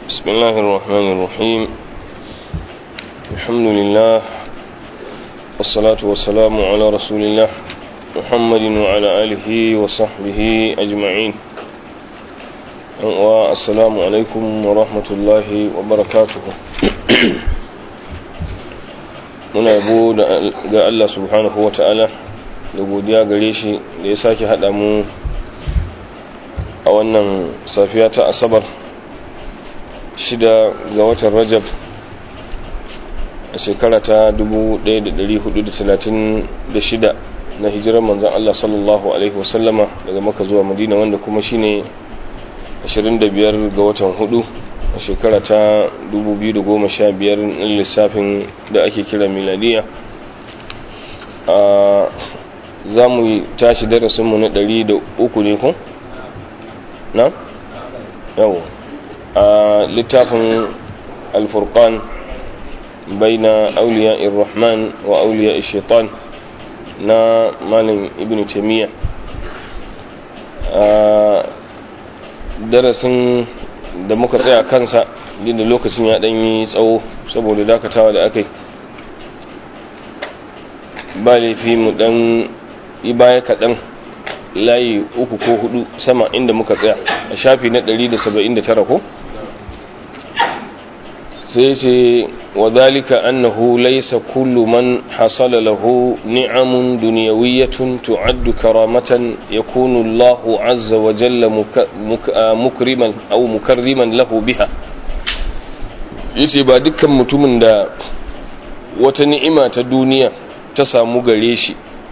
بسم الله الرحمن الرحيم الحمد لله والصلاة والسلام على رسول الله محمد وعلى آله وصحبه أجمعين والسلام عليكم ورحمة الله وبركاته muna yabo ga Allah subhanahu wa ta'ala da godiya gare shi da ya sake haɗa mu a wannan safiya ta asabar shida ga watan rajab a shekara ta 1436 na hijirar manzan Allah sallallahu Alaihi wasallama daga maka zuwa madina wanda kuma shine 25 ga watan hudu a shekara ta 2015 na lissafin da ake kira miladiya a za mu tashi darasinmu na 103 ne ku? na? yawon a littafin alfurkan bai na auliya irrahman wa auliya shaitan na malin ibn taimiyya a darasin da muka tsaya kansa da lokacin ya yi tsawo saboda dakatawa da aka yi ba laifi mu dan yi baya kaɗan layi uku ko hudu sama inda muka tsaya a shafi na 179 ko sai ce wa zalika annahu laysa kullu man hasala lahu ni'amun dunyawiyyatun tu'addu karamatan yakunu Allah azza wa jalla mukriman aw mukarriman lahu biha yace ba dukkan mutumin da wata ni'ima ta duniya ta samu gare shi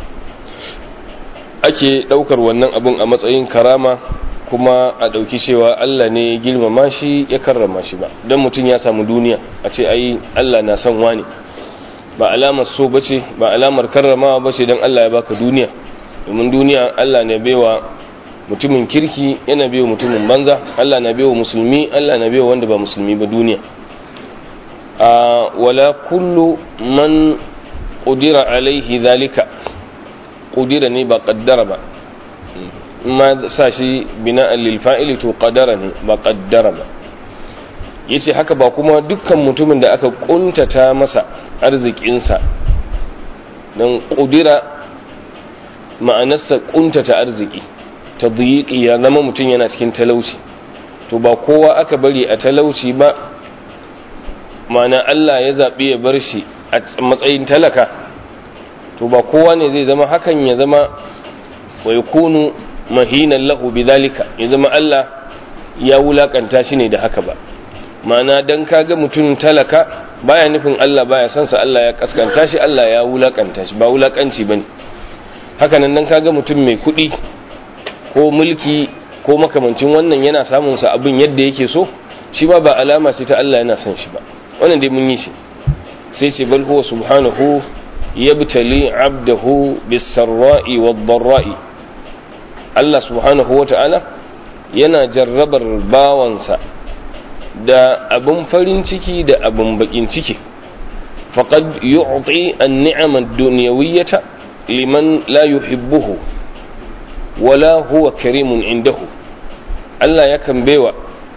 ake daukar wannan abun a matsayin karama kuma a ɗauki cewa Allah ne ya girmama shi ya karrama shi ba don mutum ya samu duniya a ce ai Allah na son wani ba alamar so bace ba alamar karramawa bace don Allah ya baka duniya domin duniya Allah ne baiwa mutumin kirki yana baiwa mutumin banza Allah na baiwa musulmi Allah na baiwa wanda ba musulmi ba duniya a wala kullu man qudira alaihi zalika qudira ne ba qaddara ba ma sa shi bina'an lil fa'ili to qadara ne ba qaddara ba yace haka ba kuma dukkan mutumin da aka kuntata masa arzikinsa dan qudira ma'anarsa kuntata arziki tadyiqi ya zama mutum yana cikin talauci to ba kowa aka bari a talauci ba ma'ana Allah ya zabi ya bar shi a matsayin talaka to ba kowa ne zai zama hakan ya zama wa yakunu mahinan lahu bidhalika ya zama Allah ya wulakanta shi ne da haka ba ma'ana dan kaga mutum talaka baya nufin Allah baya son sa Allah ya kaskanta shi Allah ya wulakanta shi ba wulakanci bane haka nan dan kaga mutum mai kuɗi ko mulki ko makamancin wannan yana samun sa abin yadda yake so shi ba ba alama ce ta Allah yana son shi ba wannan dai mun yi shi sai ce bal huwa subhanahu yabtali abdahu bis-sarra'i wad-dharra'i Allah subhanahu wata'ala yana jarrabar bawansa da abin farin ciki da abin bakin ciki faqad yu'ti an-ni'ama ad-dunyawiyyata liman la yuhibbuhu wala huwa karimun indahu Allah yakan baiwa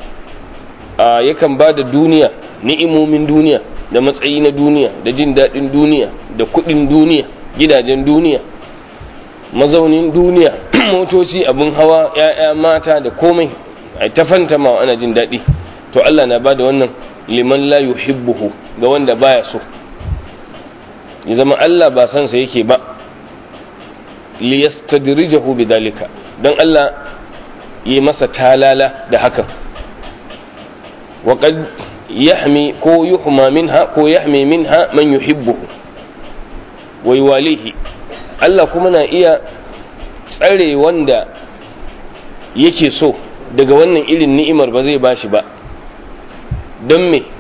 yakan bada duniya ni'imomin duniya da matsayi na duniya da jin daɗin duniya da kuɗin duniya gidajen duniya mazaunin duniya motoci abin hawa ya'ya mata da komai a ta fanta ma ana jin daɗi to Allah na bada wannan liman la yuhibbuhu ga wanda baya so ya zama Allah ba san sa yake ba li yastadrijahu bidalika dan Allah yi masa talala da hakan wa qad yahmi ko yuhma minha ko yahmi minha man yuhibbuhu wa yuwalihi Allah kuma na iya tsare wanda yake so daga wannan irin ni'imar ba zai bashi ba don me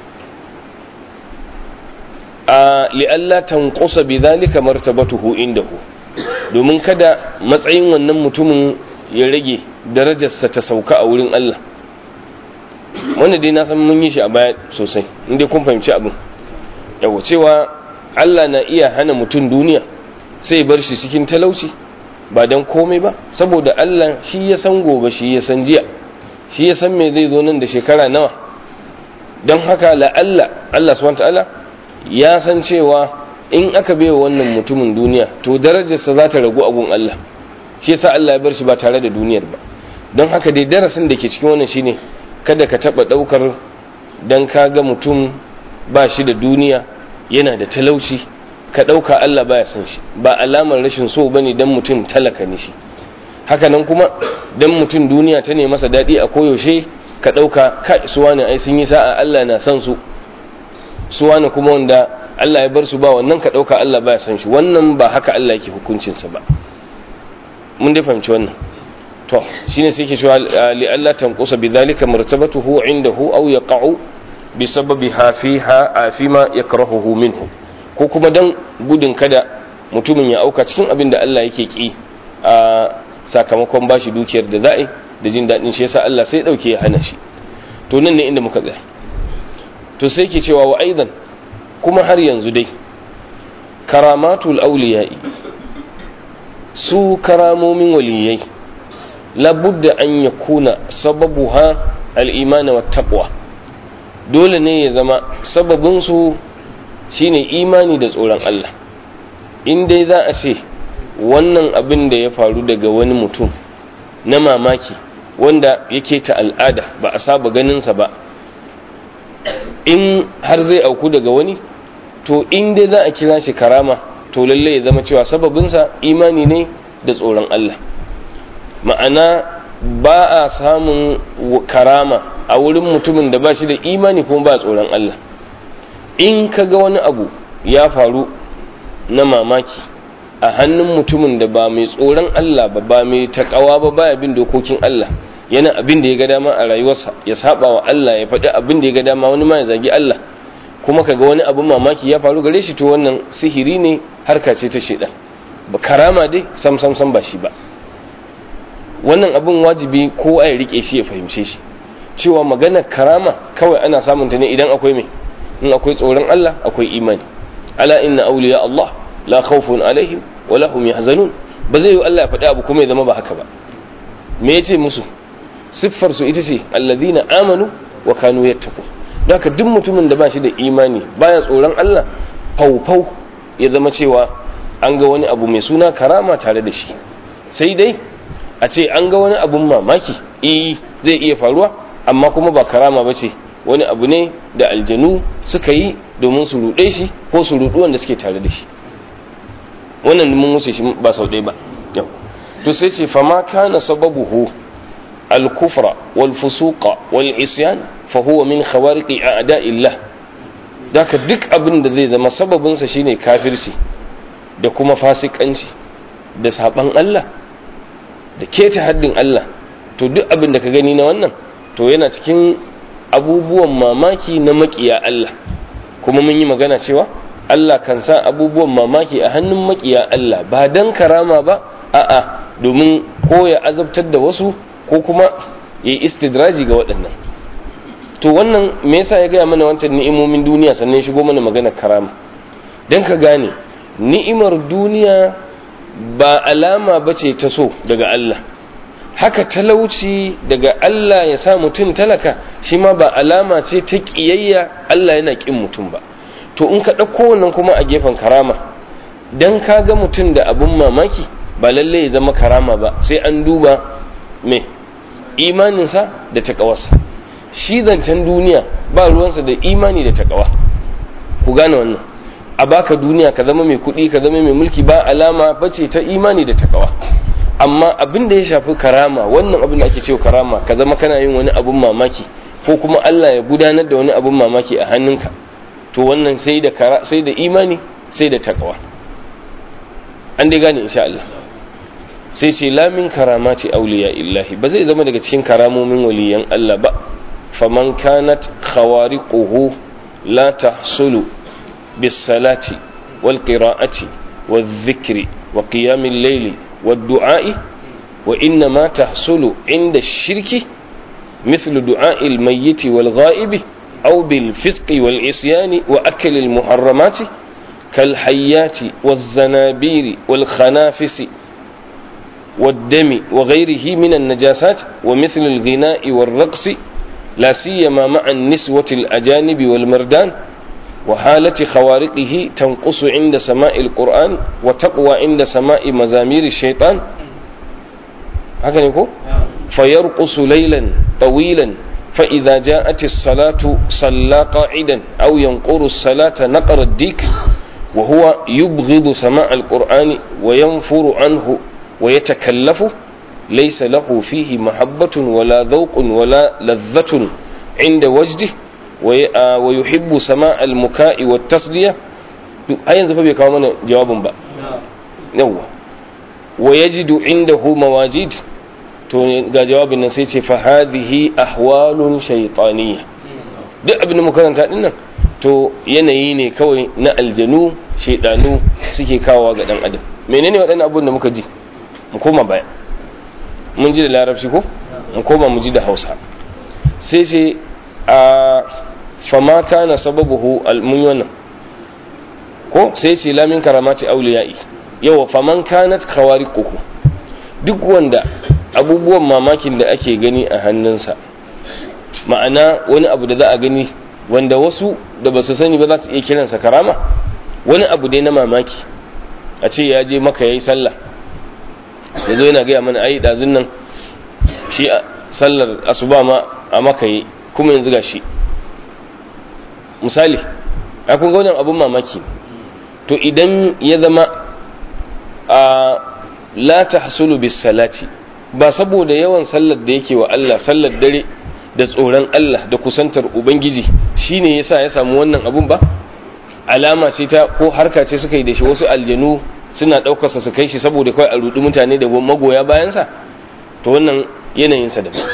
a li'alla tanqusa bidhalika martabatuhu indahu domin kada matsayin wannan mutumin ya rage darajarsa ta sauka a wurin Allah wanda dai na san mun yi shi a baya sosai inda kun fahimci abin yawa cewa Allah na iya hana mutum duniya sai bar shi cikin talauci ba don komai ba saboda Allah shi ya san gobe shi ya san jiya shi ya san me zai zo nan da shekara nawa don haka la'alla Allah subhanahu ta'ala ya san cewa in aka bai wannan mutumin duniya to darajarsa za ta ragu a gun Allah shi yasa Allah ya bar shi ba tare da duniyar ba don haka dai darasin da ke cikin wannan shine kada ka taba daukar dan ka ga mutum ba shi da duniya yana da talauci ka dauka Allah baya san shi ba alamar rashin so bane dan mutum talaka ne shi haka nan kuma dan mutum duniya ta ne masa dadi a koyaushe ka dauka kai su wani ai sun yi sa'a Allah na san su su wani kuma wanda Allah ya bar su ba wannan ka dauka Allah baya san shi wannan ba haka Allah yake hukuncinsa ba mun dai fahimci wannan to shine sai yake cewa li Allah tanqusa bidhalika martabatuhu indahu aw yaqa'u bi sababiha fiha fima yakrahuhu minhu ko kuma dan gudun kada mutumin ya auka cikin abin da Allah yake ki a sakamakon bashi dukiyar da za'i da jin dadin shi yasa Allah sai dauke ya hana shi to nan ne inda muka tsaya to sai yake cewa wa aidan kuma har yanzu dai karamatul awliya'i su karamomin waliyai labudda an ya kuna sababu ha al'imani wa taqwa dole ne ya zama sababinsu shine imani da tsoron Allah in dai za a ce wannan abin da ya faru daga wani mutum na mamaki wanda yake ta al'ada ba a saba ganinsa ba in har zai auku daga wani to in dai za a kira shi karama to lalle ya zama cewa sababinsa imani ne da tsoron Allah ma'ana ba a samun karama a wurin mutumin da ba shi da imani kuma ba tsoron Allah in ka ga wani abu ya faru na mamaki a hannun mutumin da ba mai tsoron Allah ba ba mai takawa ba baya bin dokokin Allah yana abin da ya ga dama a rayuwarsa ya saba wa Allah ya faɗi abin da ya ga dama wani ma ya zagi Allah kuma kaga wani abin mamaki ya faru gare shi to wannan sihiri ne harka ce ta shedan ba karama dai sam sam sam ba shi ba wannan abin wajibi ko a rike shi ya fahimce shi cewa magana karama kawai ana samun ta ne idan akwai mai in akwai tsoron Allah akwai imani ala inna awliya Allah la khawfun alaihim wa lahum yahzanun ba zai yi Allah ya faɗi abu kuma ya zama ba haka ba me yace musu siffar su ita ce alladhina amanu wa kanu yattaqun haka duk mutumin da ba shi da imani baya tsoron Allah faufau ya zama cewa an ga wani abu mai suna karama tare da shi sai dai a ce an ga wani abun mamaki eh zai iya faruwa amma kuma ba karama ba ce wani abu ne da aljanu suka yi domin su ruɗe shi ko su ruɗu wanda suke tare da shi wannan mun wuce shi ba sau ɗaya ba yau to sai ce fama kana sababuhu al-kufra wal fusuqa wal isyan fa huwa min khawariqi a'da'illah daka duk abin da zai zama sababin sa shine kafirci da kuma fasikanci da saban Allah da keta haddin Allah to duk abin da ka gani na wannan to yana cikin abubuwan mamaki na makiya Allah kuma mun yi magana cewa Allah kan sa abubuwan mamaki a hannun makiya Allah ba dan karama ba a'a domin ko ya azabtar da wasu ko kuma ya yi istidraji ga waɗannan to wannan me yasa ya gaya mana wancan ni'imomin duniya sannan shigo mana magana karama don ka gane ni'imar duniya ba alama ba ce ta so daga Allah haka talauci daga Allah ya sa mutum talaka shi ma ba alama ce ta ƙiyayya Allah yana ƙin mutum ba to in ka ɗauko wannan kuma a gefen karama don ka ga mutum da abin mamaki ba lallai ya zama karama ba sai an duba me imaninsa da taƙawarsa shi zancen duniya ba ruwansa da imani da taƙawa ku gane wannan a baka duniya ka zama mai kuɗi ka zama mai mulki ba alama bace ta imani da taƙawa amma abin da ya shafi karama wannan abin da ake cewa karama ka zama kana yin wani abin mamaki ko kuma Allah ya gudanar da wani abin mamaki a hannunka to wannan sai da sai da imani sai da taƙawa an dai gane insha Allah sai ce lamin karamati auliya illahi ba zai zama daga cikin karamomin waliyan Allah ba faman kanat khawariquhu la tahsulu bis salati wal qira'ati wal dhikri wa qiyamil layli wad du'a'i wa inna ma tahsulu inda shirki مثل دعاء الميت والغائب أو بالفسق والعصيان وأكل المحرمات كالحيات والزنابير والخنافس والدم وغيره من النجاسات ومثل الغناء والرقص لا سيما مع النسوة الأجانب والمردان وحالة خوارقه تنقص عند سماء القرآن وتقوى عند سماء مزامير الشيطان هكذا يقول فيرقص ليلا طويلا فإذا جاءت الصلاة صلى قاعدا أو ينقر الصلاة نقر الديك وهو يبغض سماع القرآن وينفر عنه ويتكلف ليس له فيه محبة ولا ذوق ولا لذة عند وجده ويحب سماع المكاء والتصدية أين زفا بيكاو من جواب با يوا ويجد عنده مواجد to ga jawabin nan sai ce fa hadhihi ahwalun shaytaniyya duk abin da muka karanta din nan to yanayi ne kawai na aljanu shaydanu suke kawowa ga dan adam menene waɗannan abun da muka ji mu koma baya mun ji da larabci ko mu koma mu ji da Hausa sai ce a fama kana sababuhu almun wannan ko sai ce lamin karamati auliya'i yawa faman kanat khawariquhu duk wanda abubuwan mamakin da ake gani a hannunsa ma'ana wani abu da za a gani wanda wasu da ba su sani ba za su iya kiransa karama wani abu dai na mamaki a ce ya je maka ya yi sallah ya zo yana gaya mana ai ɗazun nan shi sallar asuba ma a maka yi kuma yanzu ga shi misali a kun ga abun mamaki to idan ya zama a la tahsulu bis salati ba saboda yawan sallar da yake wa Allah sallar dare da tsoron Allah da kusantar ubangiji shine yasa ya samu wannan abun ba alama ce ta ko harka ce suka yi da shi wasu aljanu suna daukar sa su kai shi saboda kawai a rudi mutane da magoya bayan sa to wannan yanayin sa daban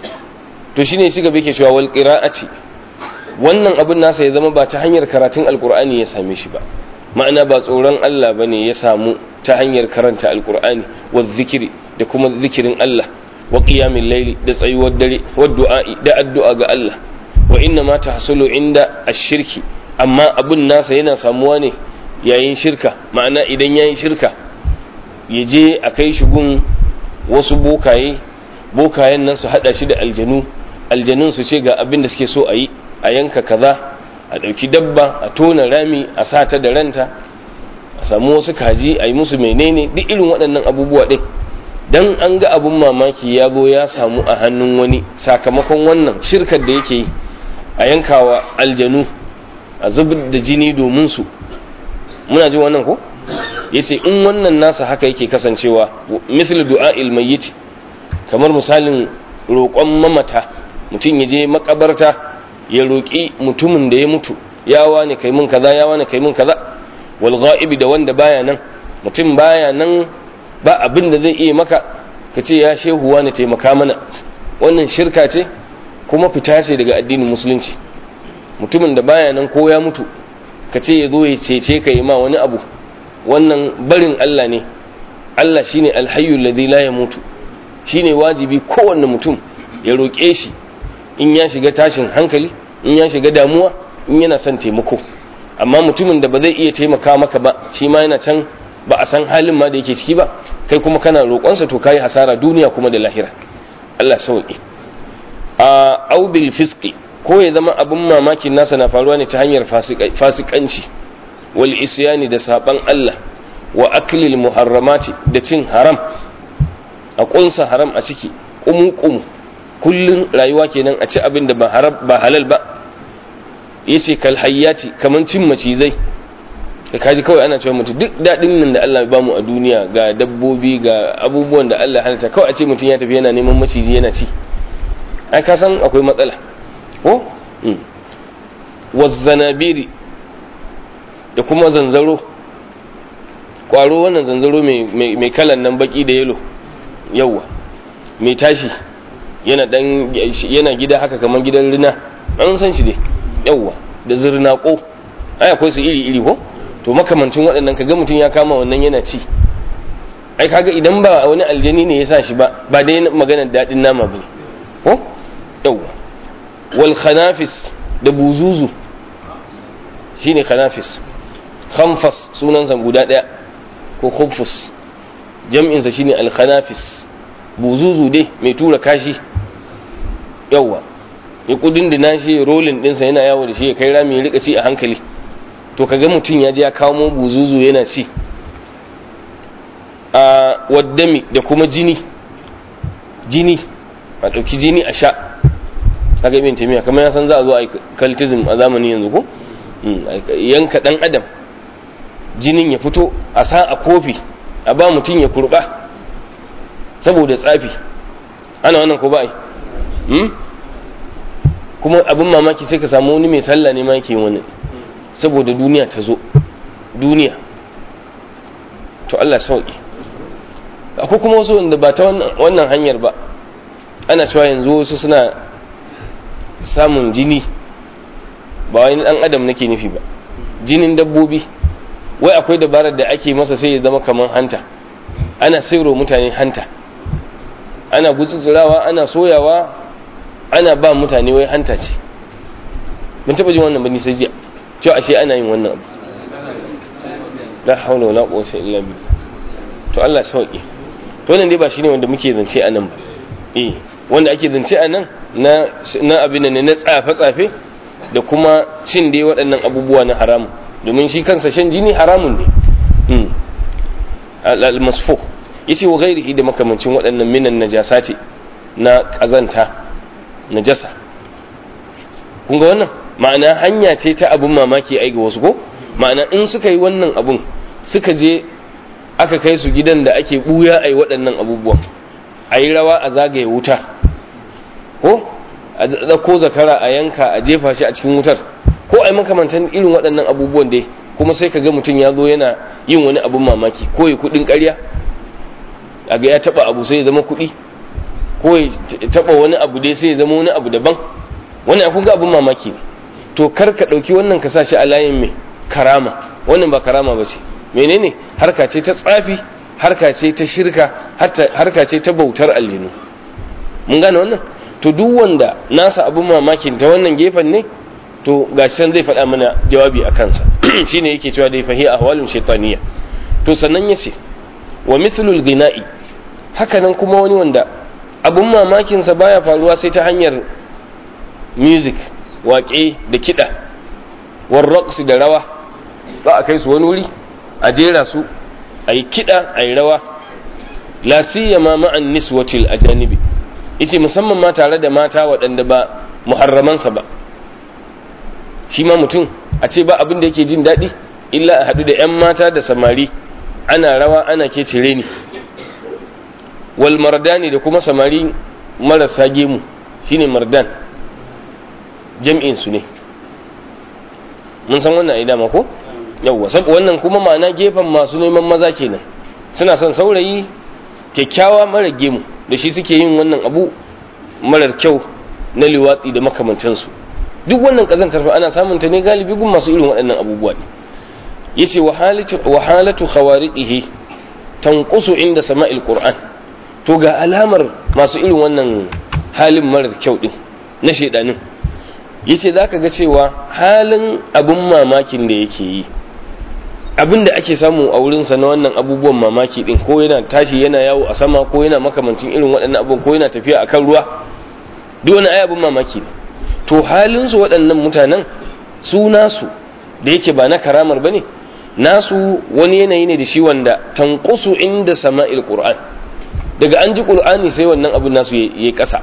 to shine shi gaba yake cewa wal qira'ati wannan abun nasa ya zama ba ta hanyar karatun alqur'ani ya same shi ba ma'ana ba tsoron Allah bane ya samu ta hanyar karanta alqur'ani wa zikiri da kuma zikirin Allah wa qiyamil layli da tsayuwar dare wa du'a'i da addu'a ga Allah wa inna ma tahsulu inda ash-shirki amma abun nasa yana samuwa ne yayin shirka ma'ana idan yayin shirka ya je a kai shi gun wasu bokaye bokayen nan su hada shi da aljanu aljanun su ce ga abin da suke so a yi a yanka kaza a ɗauki dabba a tona rami a sa ta da ranta a samu wasu kaji a yi musu menene duk irin waɗannan abubuwa ɗin dan an ga abun mamaki ya zo ya samu a hannun wani sakamakon wannan shirkar da yake yi a yankawa aljanu a zubar da jini domin su muna ji wannan ko yace in wannan nasa haka yake kasancewa misal du'a'il mayyit kamar misalin roƙon mamata mutum ya je makabarta ya roƙi mutumin da ya mutu ya wani kai mun kaza ya wani kai mun kaza wal ghaibi da wanda baya nan mutum baya nan ba abin da zai iya maka ka ce ya shehu wani taimaka mana wannan shirka ce kuma fita ce daga addinin musulunci mutumin da baya nan ko ya mutu ka ce ya zo ya cece ka yi ma wani abu wannan barin Allah ne Allah shine alhayyu alladhi la yamutu shine wajibi kowanne mutum ya roƙe shi in ya shiga tashin hankali in ya shiga damuwa in yana son taimako amma mutumin da ba zai iya taimaka maka ba shi ma yana can ba a san halin ma da yake ciki ba kai kuma kana roƙonsa to kai hasara duniya kuma da lahira Allah sauki a au bil fisqi ko ya zama abun mamakin nasa na faruwa ne ta hanyar fasikanci wal isyani da saban Allah wa aklil muharramati da cin haram a kunsa haram a ciki kumu kumu kullun rayuwa kenan a ci abin da ba haram ba halal ba yace kal hayyati kaman cin macizai da kaji kawai ana cewa mutu duk daɗin nan da Allah ya bamu a duniya ga dabbobi ga abubuwan da Allah halitta kawai a ce mutum ya tafi yana neman maciji yana ci ai ka san akwai matsala ko wazzanabiri da kuma zanzaro kwaro wannan zanzaro mai kalan nan baki da yelo yawwa mai tashi yana dan yana gida haka kamar gidan rina an san shi dai yawwa da zirnako ai akwai su iri iri ko to makamancin waɗannan kaga mutum ya kama wannan yana ci ai kaga idan ba wani aljani ne ya sa shi ba ba dai maganar daɗin nama bane ko yawwa wal khanafis da buzuzu shine khanafis khanfas sunansa guda ɗaya ko khufus jam'insa shine al khanafis buzuzu dai mai tura kashi yawwa ya kudin da shi rolin dinsa yana yawo da shi ya kai rami ya rika ci a hankali to kaga mutum ya je ya kawo mu buzuzu yana ci a waddami da kuma jini jini a ɗauki jini a sha kaga ibn taymiya kamar ya san za a zo a cultism a zamanin yanzu ko yanka dan adam jinin ya fito a sa a kofi a ba mutum ya kurba saboda tsafi ana wannan ko ba ai kuma abin mamaki sai ka samu wani mai sallah ne ma yake wani saboda duniya ta zo duniya to Allah sauki akwai kuma wasu wanda ba ta wannan hanyar ba ana cewa yanzu wasu suna samun jini ba wani dan adam nake nufi ba jinin dabbobi wai akwai dabarar da ake masa sai ya zama kamar hanta ana sairo mutane hanta ana gutsutsurawa ana soyawa ana ba mutane wai hanta ce mun taba jin wannan bani sai jiya cewa ashe ana yin wannan abu la haula wala quwwata illa billah to Allah sauki to wannan dai ba shine wanda muke zance a nan ba eh wanda ake zance a nan na na abin ne na tsafe tsafe da kuma cin dai waɗannan abubuwa na haramun domin shi kansa shan jini haramun ne al-masfu yace wa ghairihi da makamancin waɗannan minan najasati na kazanta najasa kun ga wannan ma'ana hanya ce ta abun mamaki ai ga wasu ko ma'ana in suka yi wannan abun suka je aka kai su gidan da ake buya ai waɗannan abubuwan a yi rawa a zagaye wuta ko a ɗauko zakara a yanka a jefa shi a cikin wutar ko a yi makamantan irin waɗannan abubuwan dai kuma sai ka ga mutum ya zo yana yin wani abun mamaki ko ya kuɗin ƙarya a ga ya taɓa abu sai ya zama kuɗi ko ya taɓa wani abu dai sai ya zama wani abu daban wani akun ga abun mamaki ne to kar ka ɗauki wannan ka sa shi a layin mai karama wannan ba karama ba ce menene harka ce ta tsafi harka ce ta shirka harka ce ta bautar aljinu mun gane wannan to duk wanda nasa abun mamakin ta wannan gefen ne to gashi zai faɗa mana jawabi a kansa shine yake cewa dai fahi ahwalun shaytaniya to sannan yace wa mithlul ghina'i haka nan kuma wani wanda abun mamakin sa baya faruwa sai ta hanyar music waƙe da kiɗa war raqs da rawa za a kai su wani wuri a jera su a yi kiɗa a yi rawa la siyama ma'an niswatil ajanibi yace musamman ma tare da mata waɗanda ba muharramansa ba shi ma mutum a ce ba abin da yake jin daɗi illa a haɗu da 'yan mata da samari ana rawa ana ke cire ni wal mardani da kuma samari marasa gemu shine mardan jam'in su ne mun san wannan ai dama ko yawwa wannan kuma ma'ana gefen masu neman maza kenan suna son saurayi kyakkyawa mara gemu da shi suke yin wannan abu marar kyau na liwatsi da makamantansu duk wannan kazantar fa ana samun ta ne galibi gun masu irin waɗannan abubuwa ne yace wa halatu wa halatu khawariqihi tanqusu inda sama'il qur'an to ga alamar masu irin wannan halin marar kyau din na shedanin yace zaka ga cewa halin abun mamakin da yake yi abin da ake samu a wurinsa na wannan abubuwan mamaki din ko yana tashi yana yawo a sama ko yana makamancin irin waɗannan abubuwan ko yana tafiya akan ruwa duk wani ai abin mamaki ne to halinsu waɗannan mutanen su nasu da yake ba na karamar ba ne nasu wani yanayi ne da shi wanda tankusu inda sama'il qur'an daga an ji qur'ani sai wannan abin nasu ya yi ƙasa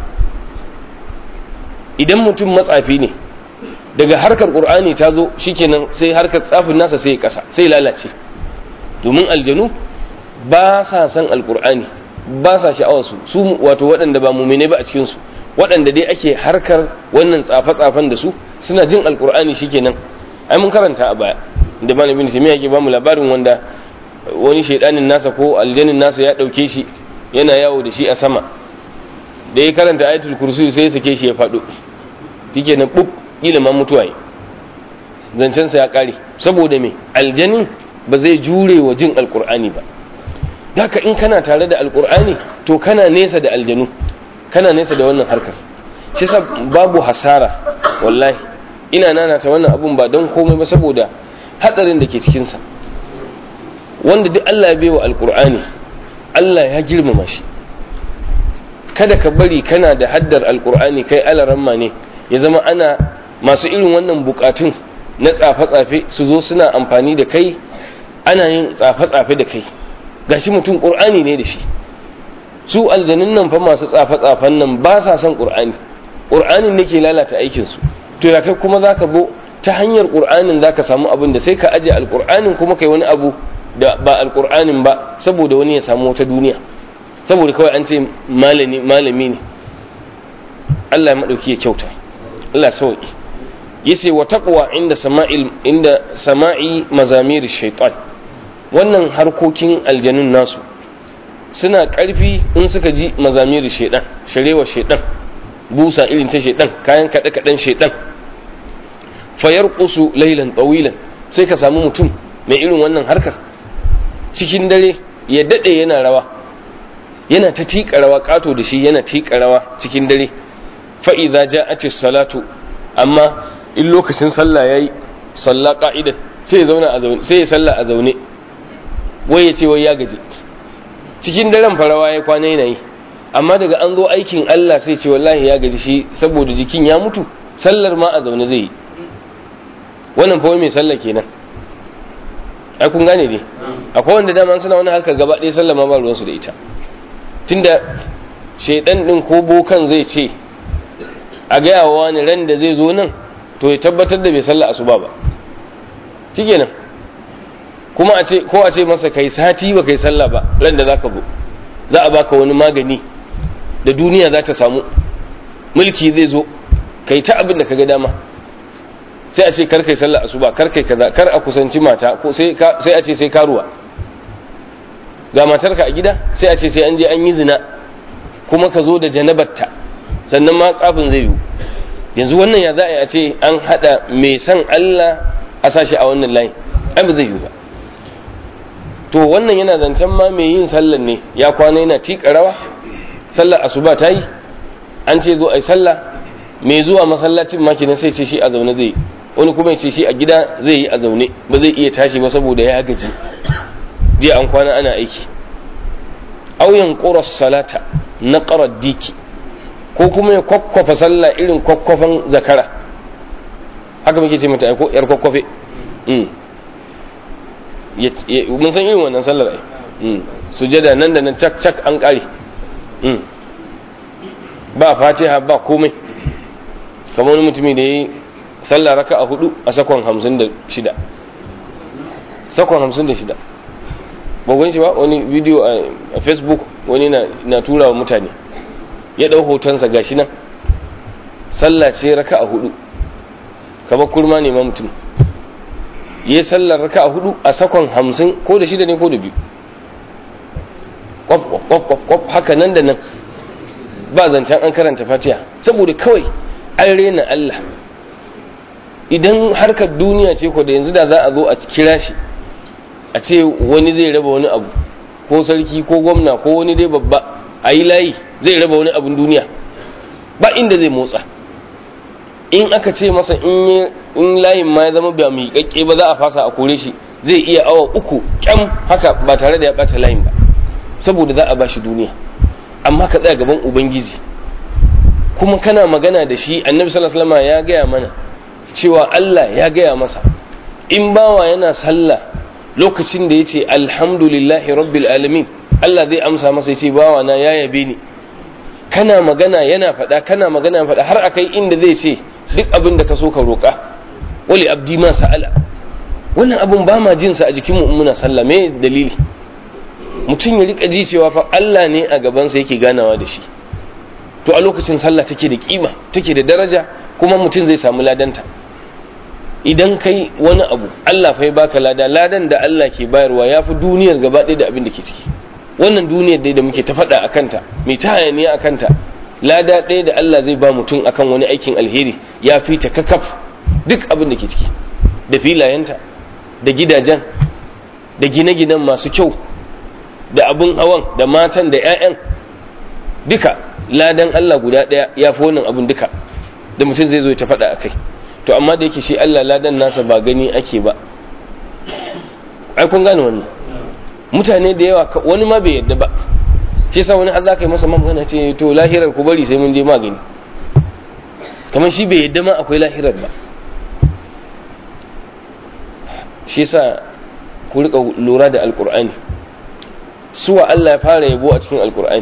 idan mutum matsafi ne daga harkar qur'ani ta zo shikenan sai harkar tsafin nasa sai ya ƙasa sai lalace domin aljanu ba sa san alqur'ani ba sa sha'awarsu su wato waɗanda ba mumine ba a cikinsu waɗanda dai ake harkar wannan tsafe-tsafen da su suna jin alkur'ani shikenan ai mun karanta a baya da malamin sai yake ba mu labarin wanda wani shaidanin nasa ko aljanin nasa ya ɗauke shi yana yawo da shi a sama da ya karanta ayatul kursi sai ya sake shi ya faɗo shikenan bub kila ma mutuwa yi zancen sa ya kare saboda me aljanin ba zai jure wa jin alkur'ani ba haka in kana tare da alkur'ani to kana nesa da aljanu kana nesa da wannan harkar shi sa babu hasara wallahi ina nanata wannan abun ba don komai ba saboda hadarin da ke cikinsa wanda duk Allah ya baiwa alkur'ani Allah ya girmama shi kada ka bari kana da haddar alkur'ani kai alaramma ne ya zama ana masu irin wannan bukatun na tsafe-tsafe su zo suna amfani da kai ana yin tsafe-tsafe da kai gashi mutum ƙur'ani ne da shi su aljanun nan fa masu tsafe-tsafen nan ba sa son ƙur'ani ƙur'anin ne ke lalata aikinsu to ya kai kuma za ka bo ta hanyar ƙur'anin za ka samu abin da sai ka aje alƙur'anin kuma kai wani abu da ba alƙur'anin ba saboda wani ya samu wata duniya saboda kawai an ce malami ne Allah ya maɗauki ya kyauta Allah sauƙi yace wa taqwa inda sama'il inda sama'i mazamir shaitan wannan harkokin aljanun nasu suna ƙarfi in suka ji mazamir shaitan sharewa shaitan busa irin ta shaitan kayan kaɗe kaɗen shaitan fayar ƙusu lailan tsawilan sai ka samu mutum mai irin wannan harkar cikin dare ya daɗe yana rawa yana ta tiƙa rawa ƙato da shi yana tiƙa rawa cikin dare fa'iza ja a salatu amma in lokacin sallah ya yi sallah ƙa'idan sai ya zauna a zaune sai ya sallah a zaune wai ya ce wai ya gaji cikin daren farawa ya kwana yana yi amma daga an zo aikin Allah sai ce wallahi ya gaji shi saboda jikin ya mutu sallar ma a zaune zai yi wannan fa mai sallah kenan ai kun gane ne akwai wanda dama suna wani harkar gaba ɗaya sallah ma ba ruwansu da ita tunda shaidan din ko bokan zai ce a gaya wa wani ran da zai zo nan to ya tabbatar da bai sallah asuba ba shikenan kuma a ce ko a ce masa kai sati ba kai sallah ba ran da zaka zo za a baka wani magani da duniya za ta samu mulki zai zo kai ta abin da kaga dama sai a ce kar kai sallah asuba kar kai kaza kar a kusanci mata ko sai sai a ce sai karuwa ga matarka a gida sai a ce sai an je an yi zina kuma ka zo da janabarta sannan ma tsafin zai yiwu yanzu wannan ya za a yi a ce an hada mai san Allah a sashi a wannan layin ai ba zai yiwu ba to wannan yana zancen ma mai yin sallar ne ya kwana yana tiƙa rawa sallar asuba ta yi an ce zo a yi sallah mai zuwa masallacin ma kenan sai ce shi a zaune zai wani kuma ya ce shi a gida zai yi a zaune ba zai iya tashi ba saboda ya gaji jiya an kwana ana aiki auyan ƙuras salata na ƙarar diki ko kuma ya kwakwafa sallah irin kwakwafan zakara haka muke ce mata ko yar kwakwafe mun san irin wannan sallar ai sujada nan da nan cak cak an kare ba fatiha ba komai kamar wani mutumi da ya yi sallah raka a hudu a sakon hamsin da shida sakon hamsin da shida babban shi ba wani bidiyo a facebook wani na tura wa mutane ya ɗau hotonsa gashi nan sallah ce raka a hudu kamar kurma ne ma mutum ya sallar raka a hudu a sakon hamsin ko da shida ne ko da biyu kwaf haka nan da nan ba zancen an karanta fatiha saboda kawai an rena Allah idan harkar duniya ce ko da yanzu da za a zo a kira shi a ce wani zai raba wani abu ko sarki ko gwamna ko wani dai babba a yi layi zai raba wani abun duniya ba inda zai motsa in aka ce masa in layin ma ya zama ba mai kakke ba za a fasa a kore shi zai iya awa uku kyam haka ba tare da ya bata layin ba saboda za a ba shi duniya amma ka tsaya gaban ubangiji kuma kana magana da shi annabi sallallahu alaihi wasallam ya gaya mana cewa Allah ya gaya masa in bawa yana sallah lokacin da yace alhamdulillahi rabbil alamin Allah zai amsa masa yace bawa na ya yabe ni kana magana yana faɗa kana magana faɗa har akai inda zai ce duk abin da ka so ka roƙa wali abdi ma sa'ala wannan abun ba ma jinsa a jikinmu in muna sallah me dalili mutum ya rika ji cewa fa Allah ne a gabansa yake ganawa da shi to a lokacin sallah take da kima take da daraja kuma mutum zai samu ladanta idan kai wani abu Allah fa ya baka lada ladan da Allah ke bayarwa ya fi duniyar gaba ɗaya da abin da ke ciki wannan duniyar dai da muke ta faɗa a kanta mai ta hayaniya a kanta lada ɗaya da Allah zai ba mutum akan wani aikin alheri ya fi ta kakaf duk abin da ke ciki da filayenta da gidajen da gine-ginen masu kyau da abin hawan da matan da 'ya'yan duka ladan Allah guda ɗaya ya fi wannan abin duka da mutum zai zo ta faɗa a kai to amma da yake shi Allah ladan nasa ba gani ake ba ai kun gane wannan mutane da yawa wani ma bai yadda ba shi sa wani har za ka yi masa magana ce to lahirar ku bari sai mun je magani kamar shi bai yadda ma akwai lahirar ba shi yasa ku rika lura da alkur'ani suwa Allah ya fara yabo a cikin alkur'ani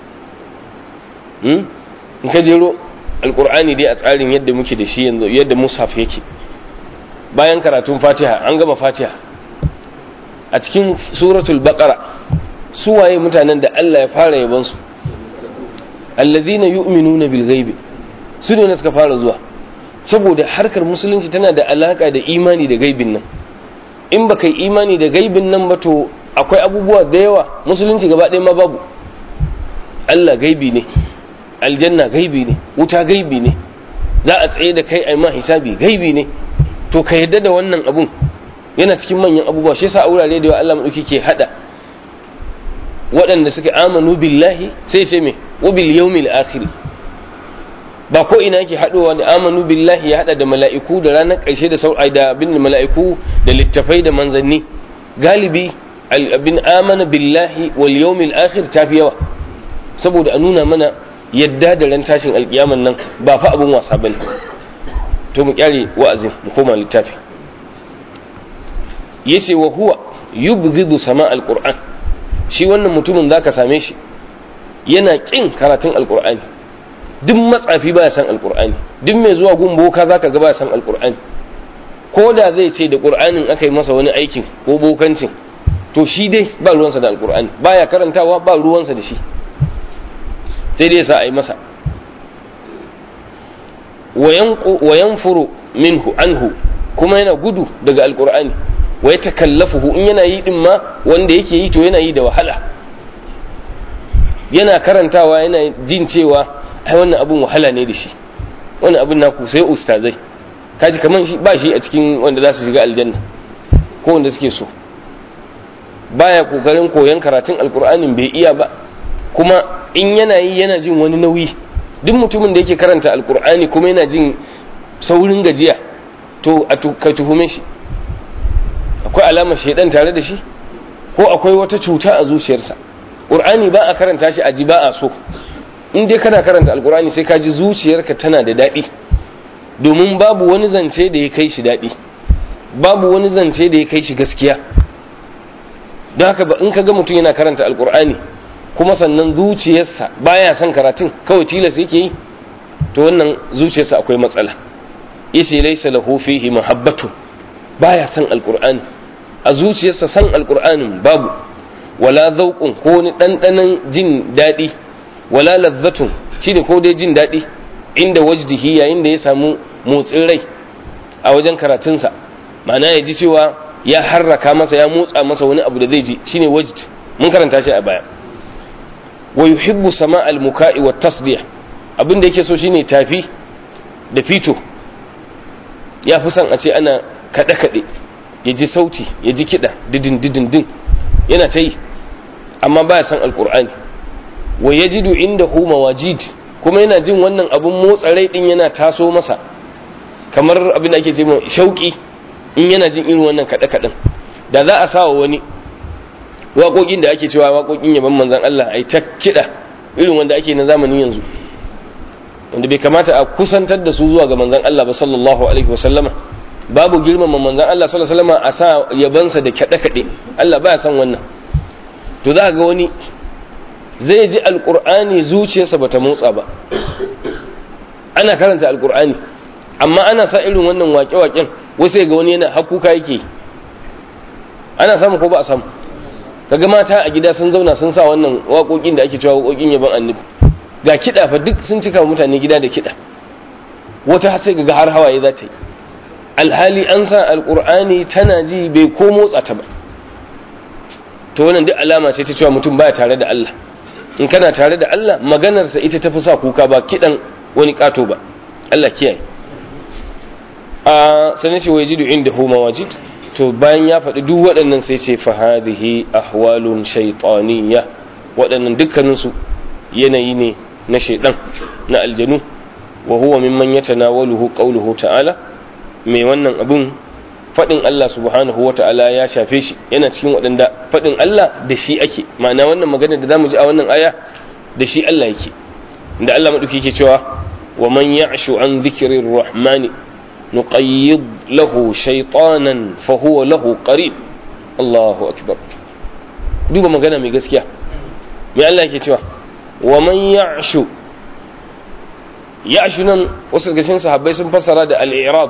in ka jero alkur'ani dai a tsarin yadda muke da shi yanzu yadda mushaf yake bayan karatun fatiha an gama fatiha a cikin suratul baqara suwaye mutanen da Allah ya fara yabon su allazina yu'minuna bil ghaibi su ne suka fara zuwa saboda harkar musulunci tana da alaka da imani da gaibin nan in baka yi imani da gaibin nan ba to akwai abubuwa da yawa musulunci gaba ɗaya ma babu Allah gaibi ne aljanna gaibi ne wuta gaibi ne za a tsaye da kai a ma hisabi gaibi ne to ka yadda da wannan abun yana cikin manyan abubuwa shi yasa a wurare da yawa Allah madauki ke hada waɗanda suke amanu billahi sai ce me wa bil yawmil akhir ba ko ina yake haɗowa da amanu billahi ya haɗa da mala'iku da ranar ƙarshe da sau'ai da abin da mala'iku da littafai da manzanni galibi abin amana billahi wal yawmil akhir tafi yawa saboda a nuna mana yadda da ran tashin alkiyaman nan ba fa abin wasa bane to mu kyare wa'azin mu koma littafi yace wa huwa yubghidu sama alquran shi wannan mutumin zaka same shi yana kin karatun alqur'ani duk matsafi baya san alqur'ani duk mai zuwa gun boka zaka ga baya san alqur'ani ko da zai ce da qur'anin aka yi masa wani aikin ko bokancin to shi dai ba ruwansa da alqur'ani baya karantawa ba ruwansa da shi sai dai sa a yi masa wa yanfuru minhu anhu kuma yana gudu daga alqur'ani wa ya takallafuhu in yana yi din ma wanda yake yi to yana yi da wahala yana karantawa yana jin cewa ai wannan abun wahala ne da shi wannan abun naku sai ustazai kaji kaman shi ba shi a cikin wanda za su shiga aljanna ko wanda suke so baya kokarin koyon karatun alkur'anin bai iya ba kuma in yana yi yana jin wani nauyi duk mutumin da yake karanta alkur'ani kuma yana jin saurin gajiya to a ka tuhume shi akwai alamar shaidan tare da shi ko akwai wata cuta a zuciyarsa ƙur'ani ba a karanta shi a ji ba a so in dai kana karanta alƙur'ani sai ka ji zuciyarka tana da daɗi domin babu wani zance da ya kai shi daɗi babu wani zance da ya kai shi gaskiya don haka in ka ga mutum yana karanta alƙur'ani kuma sannan zuciyarsa baya son karatun kawai tilas yake yi to wannan zuciyarsa akwai matsala yace laysa lahu fihi mahabbatu baya son alƙur'ani a zuciyarsa san alƙur'anin babu wala zauƙun ko wani ɗanɗanon jin daɗi wala lazzatun shi ne ko dai jin daɗi inda wajdihi yayin da ya samu motsin rai a wajen karatunsa ma'ana ya ji cewa ya harraka masa ya motsa masa wani abu da zai ji shine wajd mun karanta shi a baya wa yuhibbu sama al-muka'i wa tasdiya abin da yake so shine tafi da fito ya fi son a ce ana kaɗe-kaɗe ya ji sauti ya ji kiɗa didin didin din yana ta yi amma baya san alkur'ani wa yajidu inda hu mawajid kuma yana jin wannan abun motsa rai din yana taso masa kamar abin da ake ce mai shauki in yana jin irin wannan kaɗe kaɗen da za a sawa wani waƙoƙin da ake cewa waƙoƙin yaban manzon Allah ai ta kiɗa irin wanda ake na zamanin yanzu wanda bai kamata a kusantar da su zuwa ga manzon Allah ba sallallahu alaihi wa sallama babu girmama manzon Allah sallallahu alaihi wasallam a sa yabansa da kaɗe kaɗe Allah baya son wannan to za ga wani zai ji alqur'ani zuciyarsa bata motsa ba ana karanta alqur'ani amma ana sa irin wannan waƙe-waƙen wasu ga wani yana hakuka yake ana samu ko ba a samu kaga mata a gida sun zauna sun sa wannan waƙoƙin da ake cewa waƙoƙin yaban annabi ga kiɗa fa duk sun cika mutane gida da kiɗa wata sai ga har hawaye za ta yi alhali an sa alkur'ani tana ji bai ko motsa ta ba to wannan duk alama ce ta cewa mutum baya tare da Allah in kana tare da Allah maganarsa ita tafi sa kuka ba kidan wani kato ba Allah kiyaye a sanin shi wajidu inda hu mawajid to bayan ya faɗi duk waɗannan sai ce fa hadhihi ahwalun shaytaniyya waɗannan dukkanin su yanayi ne na shaydan na aljanu wa huwa mimman yatanawaluhu qawluhu ta'ala mai wannan abun faɗin Allah subhanahu wa ta'ala ya shafe shi yana cikin waɗanda faɗin Allah da shi ake ma'ana wannan magana da zamu ji a wannan aya da shi Allah yake da Allah maɗauki yake cewa wa man ya'shu an dhikri rahmani nuqayyid lahu shaytanan fa huwa lahu qarin Allahu akbar duba magana mai gaskiya me Allah yake cewa wa man ya'shu ya'shu nan wasu daga cikin sahabbai sun fassara da al-i'rab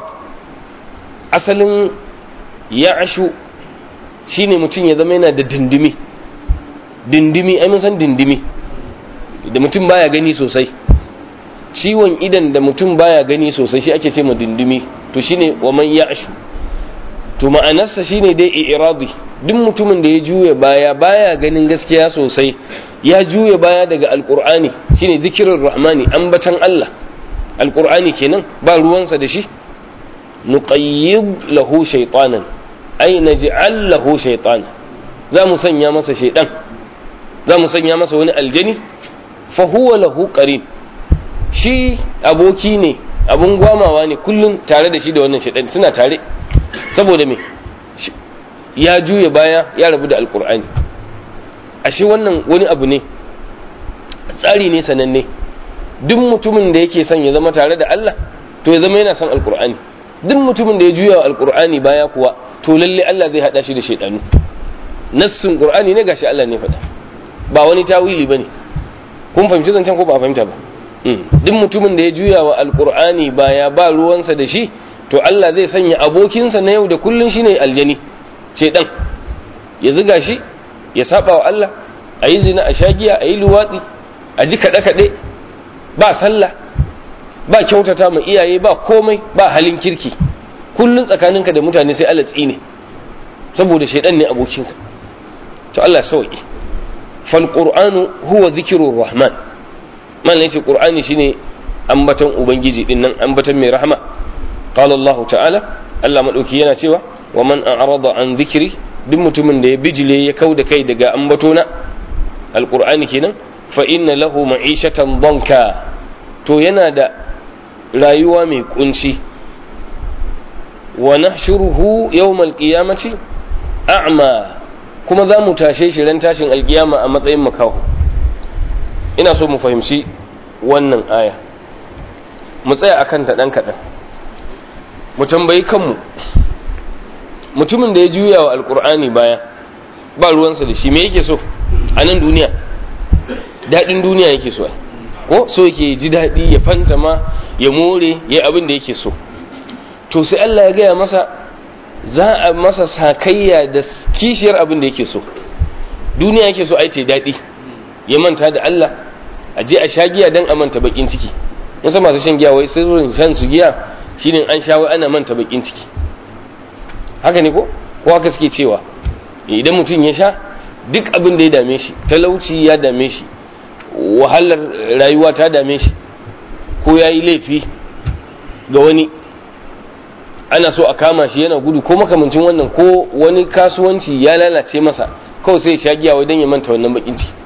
asalin ya'shu shine mutum ya zama yana da dindimi dindimi ai mun san dindimi da mutum baya gani sosai ciwon idan da mutum baya gani sosai shi ake ce ma dindimi to shine wa man ya'shu to ma'anarsa shine dai i'radi duk mutumin da ya juya baya baya ganin gaskiya sosai ya juya baya daga alqur'ani shine zikirin rahmani ambatan Allah alqur'ani kenan ba ruwansa da shi nuqayyid lahu shaytanan ay naj'al lahu shaytan za mu sanya masa shaydan za mu sanya masa wani aljani fa huwa lahu qarin shi aboki ne abun gwamawa ne kullum tare da shi da wannan shaidan suna tare saboda me ya juya baya ya rabu da alkur'ani ashe wannan wani abu ne tsari ne sananne duk mutumin da yake son ya zama tare da Allah to ya zama yana son alkur'ani duk mutumin da ya juya wa alkur'ani baya kuwa to lalle Allah zai hada shi da shaidanu nassun qur'ani ne gashi Allah ne faɗa ba wani tawili bane kun fahimci zancen ko ba a fahimta ba duk mutumin da ya juya wa alkur'ani baya ba ruwansa da shi to Allah zai sanya abokinsa na yau da kullun shine aljani shedan ya ziga shi ya saba wa Allah a yi zina a shagiya a yi luwatsi a ji kaɗe-kaɗe ba sallah ba kyautata ma iyaye ba komai ba halin kirki kullun tsakaninka da mutane sai Allah tsine saboda shedan ne abokinka to Allah sauki fal qur'anu huwa zikrur rahman man yace qur'ani shine ambaton ubangiji din nan ambaton mai rahama qala allah ta'ala allah madauki yana cewa wa man a'rada an dhikri duk mutumin da ya bijile ya kauda kai daga ambatona alqur'ani kenan fa inna lahu ma'ishatan danka to yana da rayuwa mai kunci wa nahshuruhu yawmal qiyamati a'ma kuma za mu tashe shi ran tashin alkiyama a matsayin makaho ina so mu fahimci wannan aya mu tsaya akan ta ɗan kaɗan mu tambayi kanmu mutumin da ya juya wa alkur'ani baya ba ruwansa da shi me yake so a nan duniya daɗin duniya yake so ko so yake ji daɗi ya fantama ya more ya abin da yake so to sai Allah ya gaya masa za a masa sakayya da kishiyar abin da yake so duniya yake so ai ta daɗi ya manta da Allah a je a sha giya dan a manta bakin ciki wasu masu shan giya wai sirrin shan su giya shine an sha wai ana manta bakin ciki haka ne ko ko haka suke cewa idan mutum ya sha duk abin da ya dame shi talauci ya dame shi wahalar rayuwa ta dame shi ko ya yi laifi ga wani ana so a kama shi yana gudu ko makamancin wannan ko wani kasuwanci ya lalace masa kawai sai ya sha giya wai don ya manta wannan bakin ciki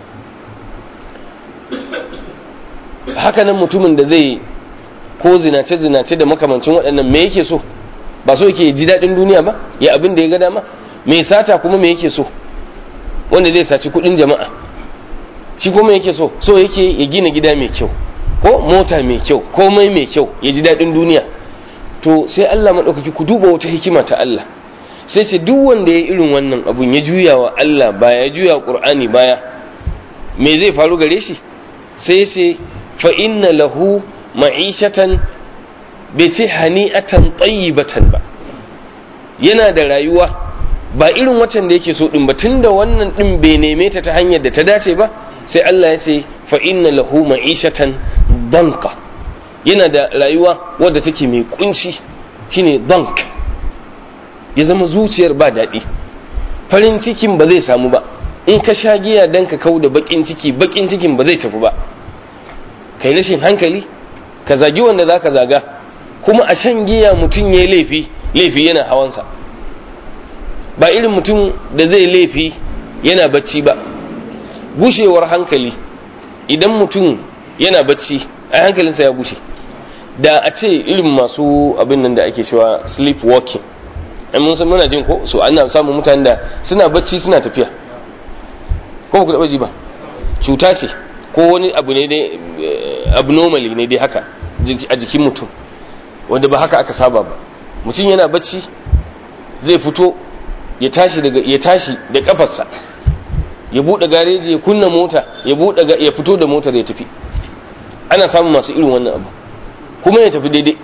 haka nan mutumin da zai ko zinace-zinace da makamancin waɗannan me yake so ba so yake ji daɗin duniya ba ya abin da ya ga dama mai sata kuma me yake so wanda zai saci kuɗin jama'a shi kuma yake so so yake ya gina gida mai kyau ko mota mai kyau komai mai kyau ya ji daɗin duniya to sai Allah maɗaukaki ku duba wata hikima ta Allah sai ce duk wanda ya irin wannan abun ya juya wa Allah baya ya juya Qur'ani baya me zai faru gare shi sai ce fa inna lahu ma'ishatan bai ce hani'atan tayyibatan ba yana da rayuwa ba irin waccan da yake so din ba tunda wannan din bai neme ta ta hanyar da ta dace ba sai Allah ya ce fa inna lahu ma'ishatan danka yana da rayuwa wadda take mai kunci shine dank ya zama zuciyar ba daɗi farin cikin ba zai samu ba in ka sha giya dan ka kau da bakin ciki bakin cikin ba zai tafi ba kai rashin hankali ka zagi wanda za ka zaga kuma a shan giya mutum ya yi laifi laifi yana hawansa ba irin mutum da zai laifi yana bacci ba gushewar hankali idan mutum yana bacci a hankalinsa ya gushe da a ce irin masu abin nan da ake cewa sleep walking an mun san muna jin ko so ana samun mutanen da suna bacci suna tafiya ko ku taɓa ji ba cuta ce ko wani abu ne dai abnormally ne dai haka a jikin mutum wanda ba haka aka saba ba mutum yana bacci zai fito ya tashi daga ya tashi da kafarsa ya bude gareji ya kunna mota ya bude ya fito da motar ya tafi ana samun masu irin wannan abu kuma ya tafi daidai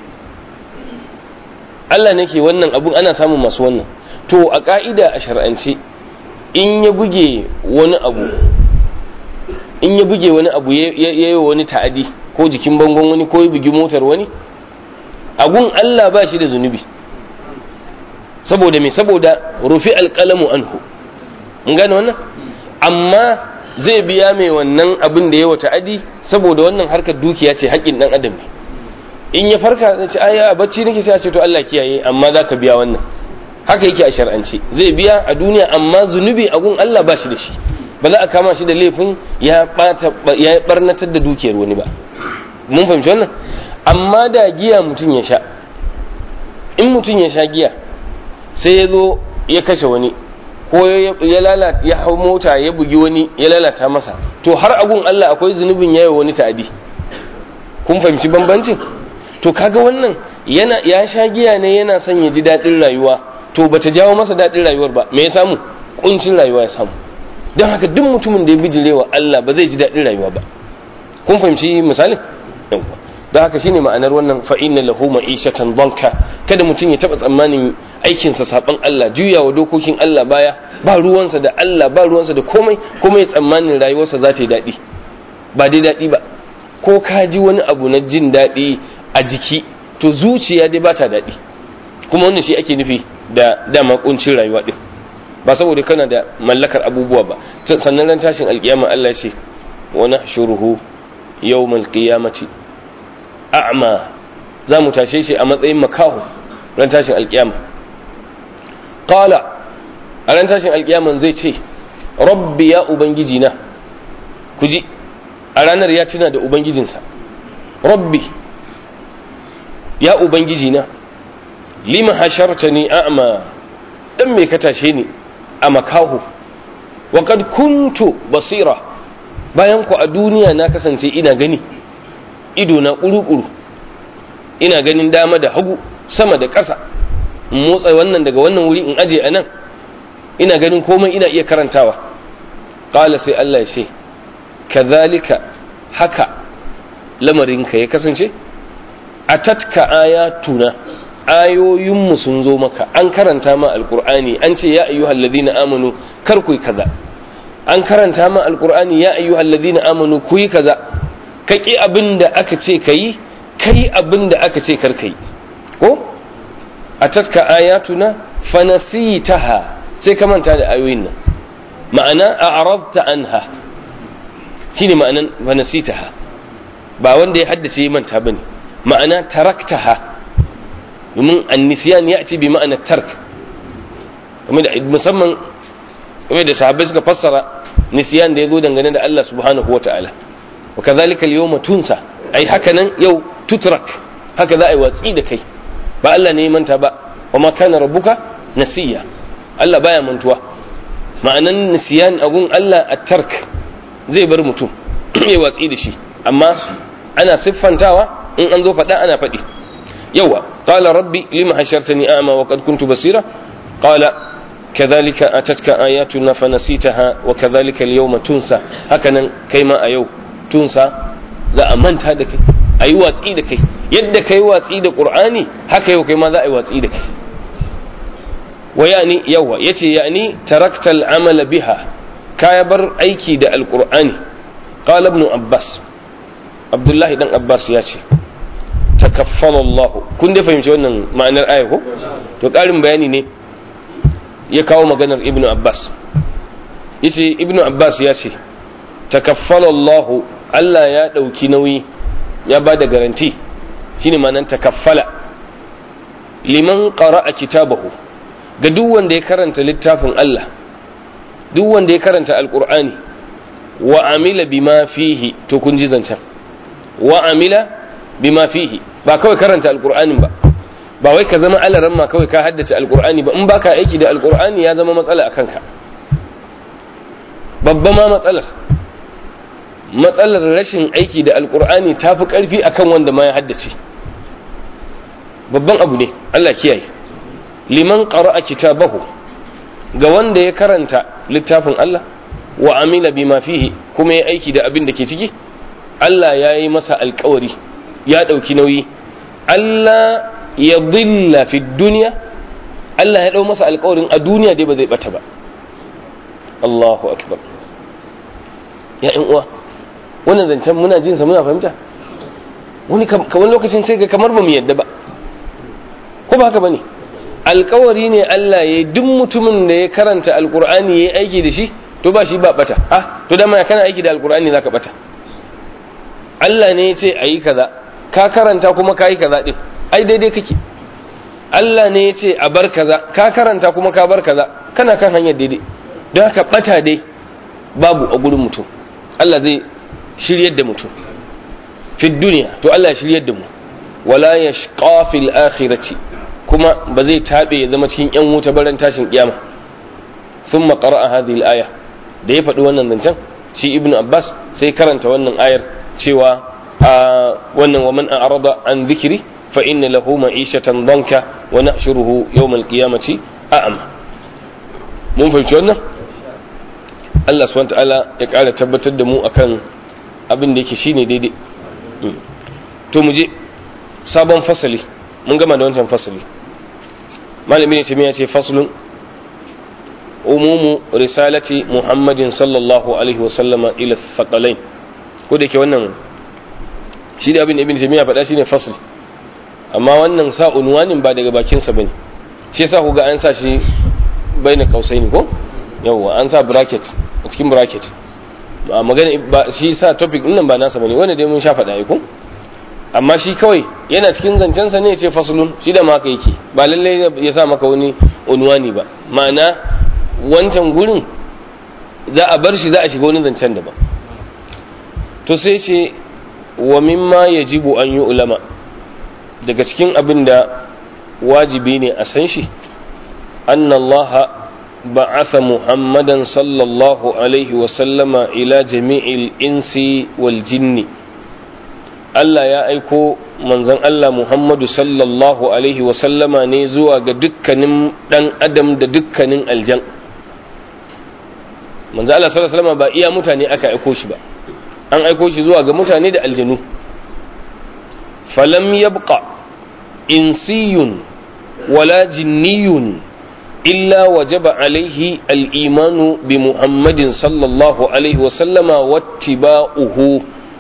Allah ne ke wannan abun ana samun masu wannan to a ka'ida a shar'ance in ya buge wani abu in ya buge wani abu ya yi wani ta'adi ko jikin bangon wani ko ya bugi motar wani agun Allah ba shi da zunubi saboda me saboda rufi alƙalamu anhu in gane wannan amma zai biya mai wannan abin da ya wa ta'adi saboda wannan harkar dukiya ce haƙƙin ɗan adam ne in ya farka zai ce aya bacci nake sai a ce to Allah kiyaye amma za ka biya wannan haka yake a shar'ance zai biya a duniya amma zunubi agun Allah ba shi da shi ba za a kama shi da laifin ya ya barnatar da dukiyar wani ba mun fahimci wannan amma da giya mutum ya sha in mutum ya sha giya sai ya zo ya kashe wani ko ya lalata ya hau mota ya bugi wani ya lalata masa to har agun Allah akwai zunubin yayi wani ta'adi kun fahimci bambancin to kaga wannan yana ya sha giya ne yana son ya ji daɗin rayuwa to bata jawo masa daɗin rayuwar ba me ya samu kuncin rayuwa ya samu don haka duk mutumin da ya bijirewa Allah ba zai ji daɗin rayuwa ba kun fahimci misalin yawwa don haka shine ma'anar wannan fa inna lahu ma'ishatan banka kada mutum ya taba tsammanin aikinsa saban Allah juyawa dokokin Allah baya ba ruwansa da Allah ba ruwansa da komai kuma ya tsammanin rayuwarsa za ta yi daɗi ba dai daɗi ba ko ka ji wani abu na jin daɗi a jiki to zuciya dai ba ta daɗi kuma wannan shi ake nufi da dama kuncin rayuwa din ba saboda kana da mallakar abubuwa ba sannan ran tashin alkiyama Allah ce wa nahshuruhu yawmal qiyamati a'ma za mu tashe shi a matsayin makaho ran tashin alkiyama qala a ran tashin alkiyaman zai ce rabbi ya ubangiji na ku ji a ranar ya tuna da ubangijinsa rabbi ya ubangiji na lima hashartani a'ma dan me ka tashe ni a makaho wa kad kuntu basira bayan ku a duniya na kasance ina gani ido na kuru-kuru ina ganin dama da hagu sama da ƙasa in motsa wannan daga wannan wuri in aje a nan ina ganin komai ina iya karantawa ƙala sai Allah ya ce kazalika haka lamarinka ya kasance a tatka ayatuna ayoyinmu sun zo maka an karanta ma alkur'ani an ce ya ayyuhal ladina amanu kar ku yi kaza an karanta ma alkur'ani ya ayyuhal ladina amanu ku yi kaza ka ki abin da aka ce ka yi kai abin da aka ce kar ka yi ko a taska ayatuna fanasitaha sai ka manta da ayoyin nan ma'ana a arabta anha shine ma'anan fanasitaha ba wanda ya haddace manta bane ma'ana taraktaha domin annisiyan ya ce bi ma'ana tark kuma da musamman kuma da sahabbai suka fassara nisiyan da ya zo dangane da Allah subhanahu wa ta'ala wa kazalika al-yawma tunsa ai haka nan yau tutrak haka za a yi watsi da kai ba Allah ne ya manta ba wa ma kana rabbuka nasiya Allah baya mantuwa ma'anan nisiyan agun Allah at-tark zai bar mutum ya watsi da shi amma ana siffantawa in an zo faɗa ana faɗi yawa qala rabbi lima hashartani a'ma wa qad kuntu basira qala kadhalika atatka ayatuna fanasitaha wa kadhalika al-yawma tunsa hakanan kai ma a yau tunsa za a manta da kai ayi watsi da kai yadda kai watsi da qur'ani haka yau kai ma za a yi watsi da kai wa yani yawa yace yani tarakta al-amala biha ka bar aiki da al-qur'ani qala ibn abbas abdullahi dan abbas ya ce takaffala Allah kun dai fahimci wannan ma'anar aya ko to ƙarin bayani ne ya kawo maganar ibnu abbas yace ibnu abbas ya ce takaffala Allah Allah ya ɗauki nauyi ya ba da garanti shine ma'anar takaffala liman qara'a kitabahu ga duk wanda ya karanta littafin Allah duk wanda ya karanta alqur'ani wa amila bima fihi to kun ji zancen wa amila bima fihi ba kawai karanta alqur'anin ba ba wai ka zama alaran ma kawai ka haddace alqur'ani ba in baka aiki da alqur'ani ya zama matsala akan ka babba ma matsalar matsalar rashin aiki da alkur'ani ta fi ƙarfi akan wanda ma ya haddace babban abu ne Allah kiyaye liman qara'a kitabahu ga wanda ya karanta littafin Allah wa amila bima fihi kuma ya aiki da abin da ke ciki Allah ya yi masa alkawari ya ɗauki nauyi Allah ya dilla fi duniya Allah ya ɗau masa alkawarin a duniya dai ba zai ɓata ba Allahu akbar ya in uwa wannan zancen muna jin sa muna fahimta wani wani lokacin sai ga kamar ba mu yadda ba ko ba haka bane alkawari ne Allah ya duk mutumin da ya karanta alkur'ani ya aiki da shi to ba shi ba bata ah to dama kana aiki da alkur'ani zaka bata Allah ne ya ce ayi kaza ka karanta kuma ka yi kaza din ai daidai kake Allah ne ya ce a bar kaza ka karanta kuma ka bar kaza kana kan hanyar daidai don haka bata dai babu a gurin mutum Allah zai shiryar da mutum fi duniya to Allah ya shiryar da mu wala yashqa fil akhirati kuma ba zai tabe ya zama cikin yan wuta baran tashin kiyama thumma qara'a hadhihi al-aya da ya faɗi wannan zancen shi ibnu abbas sai karanta wannan ayar cewa wannan wa man a'rada an dhikri fa inna lahu ma'ishatan danka wa nahshuruhu yawm al-qiyamati a'ma mun fahimci wannan Allah subhanahu wa ta'ala ya ƙara tabbatar da mu akan abin da yake shine daidai to mu je sabon fasali mun gama da wancan fasali malami ne ya ce faslun umumu risalati muhammadin sallallahu alaihi wasallama ila thaqalain ko da ke wannan shi da abin da ibn taymiya faɗa shine fasl amma wannan sa unwanin ba daga bakin sa bane shi yasa ku ga an sa shi baina kausaini ko yawa an sa bracket a cikin bracket magana ba shi sa topic din nan ba nasa bane wanda dai mun sha faɗa ko amma shi kawai yana cikin zancensa ne ce fasulun shi da maka yake ba lalle ya sa maka wani unwani ba ma'ana wancan gurin za a bar shi za a shiga wani zancen da ba to sai ce wa mimma yajibu an yi ulama daga cikin abin da wajibi ne a san shi annallaha ba'atha muhammadan sallallahu alaihi wasallama ila jami'il insi wal jinni Allah ya aiko manzon Allah Muhammadu sallallahu Alaihi wasallama ne zuwa ga dukkanin ɗan adam da dukkanin aljan. Manzon Allah sallallahu Alaihi wasallama ba iya mutane aka aiko shi ba, an aiko shi zuwa ga mutane da aljanu. Falam yabqa insiyun wala jinniyun illa wajaba alaihi al'imanu bi Muhammadin sallallahu Alaihi wasallama wattiba'uhu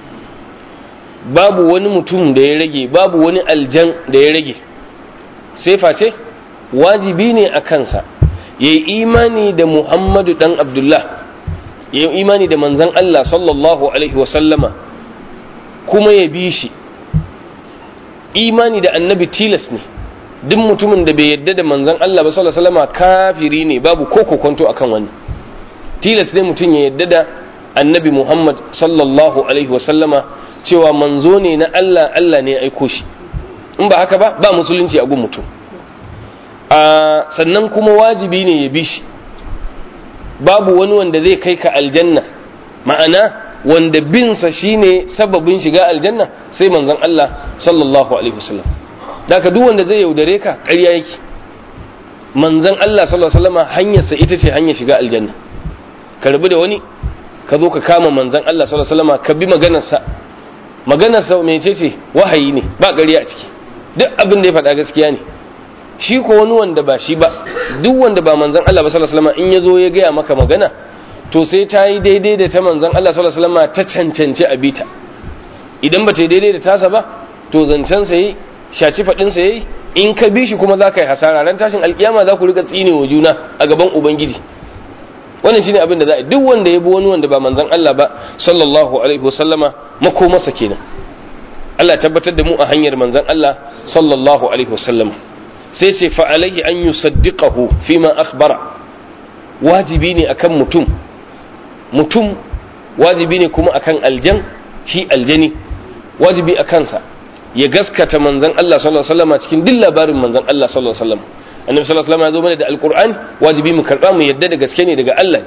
babu wani mutum da ya rage babu wani aljan da ya rage sai face wajibi ne a kansa ya yi imani da muhammadu dan abdullah ya yi imani da manzan allah sallallahu alaihi wasallama kuma ya bi shi imani da annabi tilas ne duk mutumin da bai yadda da manzan allah ba sallallahu alaihi wasallama kafiri ne babu ko kokonto akan wani tilas ne mutum ya yadda da annabi muhammad sallallahu alaihi wasallama cewa manzo ne na Allah Allah ne ya aiko shi in ba haka ba ba musulunci a gun mutum a sannan kuma wajibi ne ya bi shi babu wani wanda zai kai ka aljanna ma'ana wanda binsa shine sababin shiga aljanna sai manzon Allah sallallahu alaihi wasallam daga duk wanda zai yaudare ka ƙarya yake manzon Allah sallallahu alaihi wasallam hanyarsa ita ce hanyar shiga aljanna ka rabu da wani ka zo ka kama manzon Allah sallallahu alaihi wasallam ka bi maganarsa maganarsa mece ce wahayi ne ba gari a ciki duk abin da ya faɗa gaskiya ne shi ko wani wanda ba shi ba duk wanda ba manzon Allah ba sallallahu alaihi wasallam in yazo ya gaya maka magana to sai ta yi daidai da ta manzon Allah sallallahu alaihi wasallam ta cancanci a bita idan ba ta yi daidai da tasa ba to zancen sa yi shaci faɗin sa yayi in ka bi shi kuma za ka yi hasara ran tashin alkiyama za ku riga tsine wa juna a gaban ubangiji wannan shine abin da za a duk wanda ya bi wani wanda ba manzon Allah ba sallallahu alaihi wasallama makomarsa kenan Allah tabbatar da mu a hanyar manzon Allah sallallahu alaihi wasallama sai ce fa alaihi an yusaddiqahu fima akhbara wajibi ne akan mutum mutum wajibi ne kuma akan aljan shi aljani wajibi a kansa ya gaskata manzon Allah sallallahu alaihi wasallama cikin duk labarin manzon Allah sallallahu alaihi wasallama annabi sallallahu alaihi wasallam ya zo mana da alqur'ani wajibi mu karba mu yadda da gaske ne daga Allah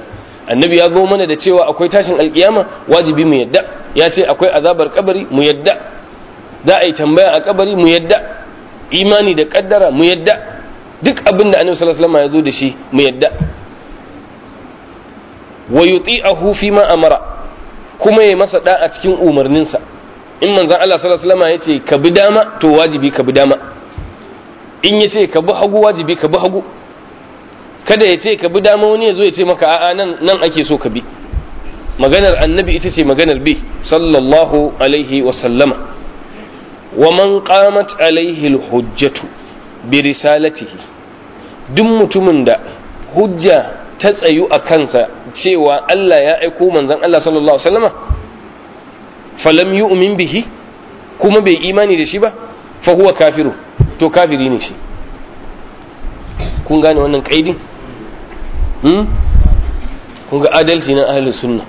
annabi ya zo mana da cewa akwai tashin alkiyama wajibi mu yadda ya ce akwai azabar kabari mu yadda za a yi tambaya a kabari mu yadda imani da kaddara mu yadda duk abin da annabi sallallahu alaihi wasallam ya zo da shi mu yadda wa yuti'ahu fi ma amara kuma ya masa da a cikin umarninsa in manzon Allah sallallahu alaihi wasallam ya ce ka bi dama to wajibi ka bi dama in ya ce ka bi hagu wajibi ka bi hagu kada ya ce ka bi dama wani ya zo ya ce maka a'a nan nan ake so ka bi maganar annabi ita ce maganar bi sallallahu alaihi wa sallama wa man qamat alaihi alhujjatu bi risalatihi duk mutumin da hujja ta tsayu a kansa cewa Allah ya aiko manzon Allah sallallahu alaihi wasallama falam yu'min bihi kuma bai imani da shi ba fa huwa kafiru to kafiri ne shi kun gane wannan kaidin hmm? kun ga adalci na ahlus sunna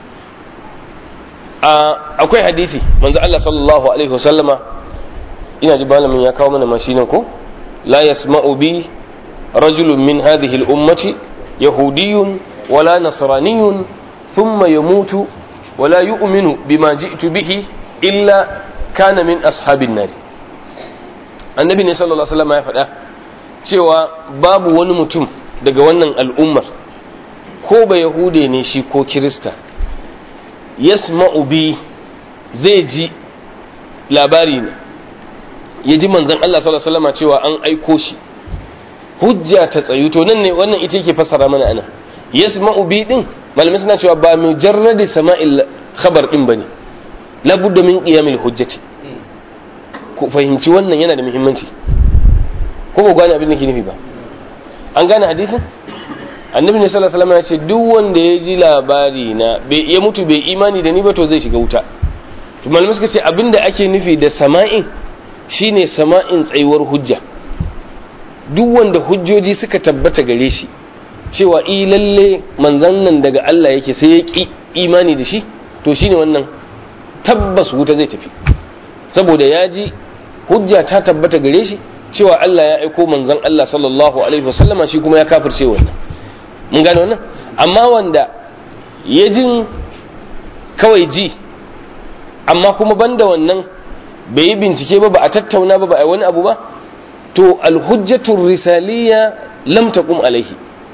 akwai hadisi manzo Allah sallallahu alaihi wasallama ina ji malamin ya kawo mana mashinin ko la yasma'u bi rajulun min hadhihi al-ummati yahudiyyun wala nasraniyyun thumma yamutu wala yu'minu bima ji'tu bihi illa kana min ashabin nar annabi ne sallallahu alaihi wasallama ya faɗa cewa babu wani mutum daga wannan al'ummar ko ba yahude ne shi ko kirista yasma'u bi zai ji labari ne ya ji manzon Allah sallallahu alaihi wasallam cewa an aiko shi hujja ta tsayu to nan ne wannan ita yake fassara mana ana yasma'u bi din malamai suna cewa ba mujarradi sama'il khabar din bane labudda min qiyamil hujjati ku fahimci wannan yana da muhimmanci ko ba gane abin da ke nufi ba an gane hadisin annabi ne sallallahu alaihi wasallam ya ce duk wanda ya ji labari na bai ya mutu bai imani da ni ba to zai shiga wuta to malamai suka ce abinda ake nufi da sama'in shine sama'in tsayuwar hujja duk wanda hujjoji suka tabbata gare shi cewa i lalle manzon nan daga Allah yake sai ya ki imani da shi to shine wannan tabbas wuta zai tafi saboda ya ji hujja ta tabbata gare shi cewa Allah ya aiko manzon Allah sallallahu alaihi wasallama shi kuma ya kafirce wannan mun gane wannan amma wanda ya jin kawai ji amma kuma banda wannan bai yi bincike ba ba a tattauna ba ba a wani abu ba to alhujjatul risaliya lam taqum alaihi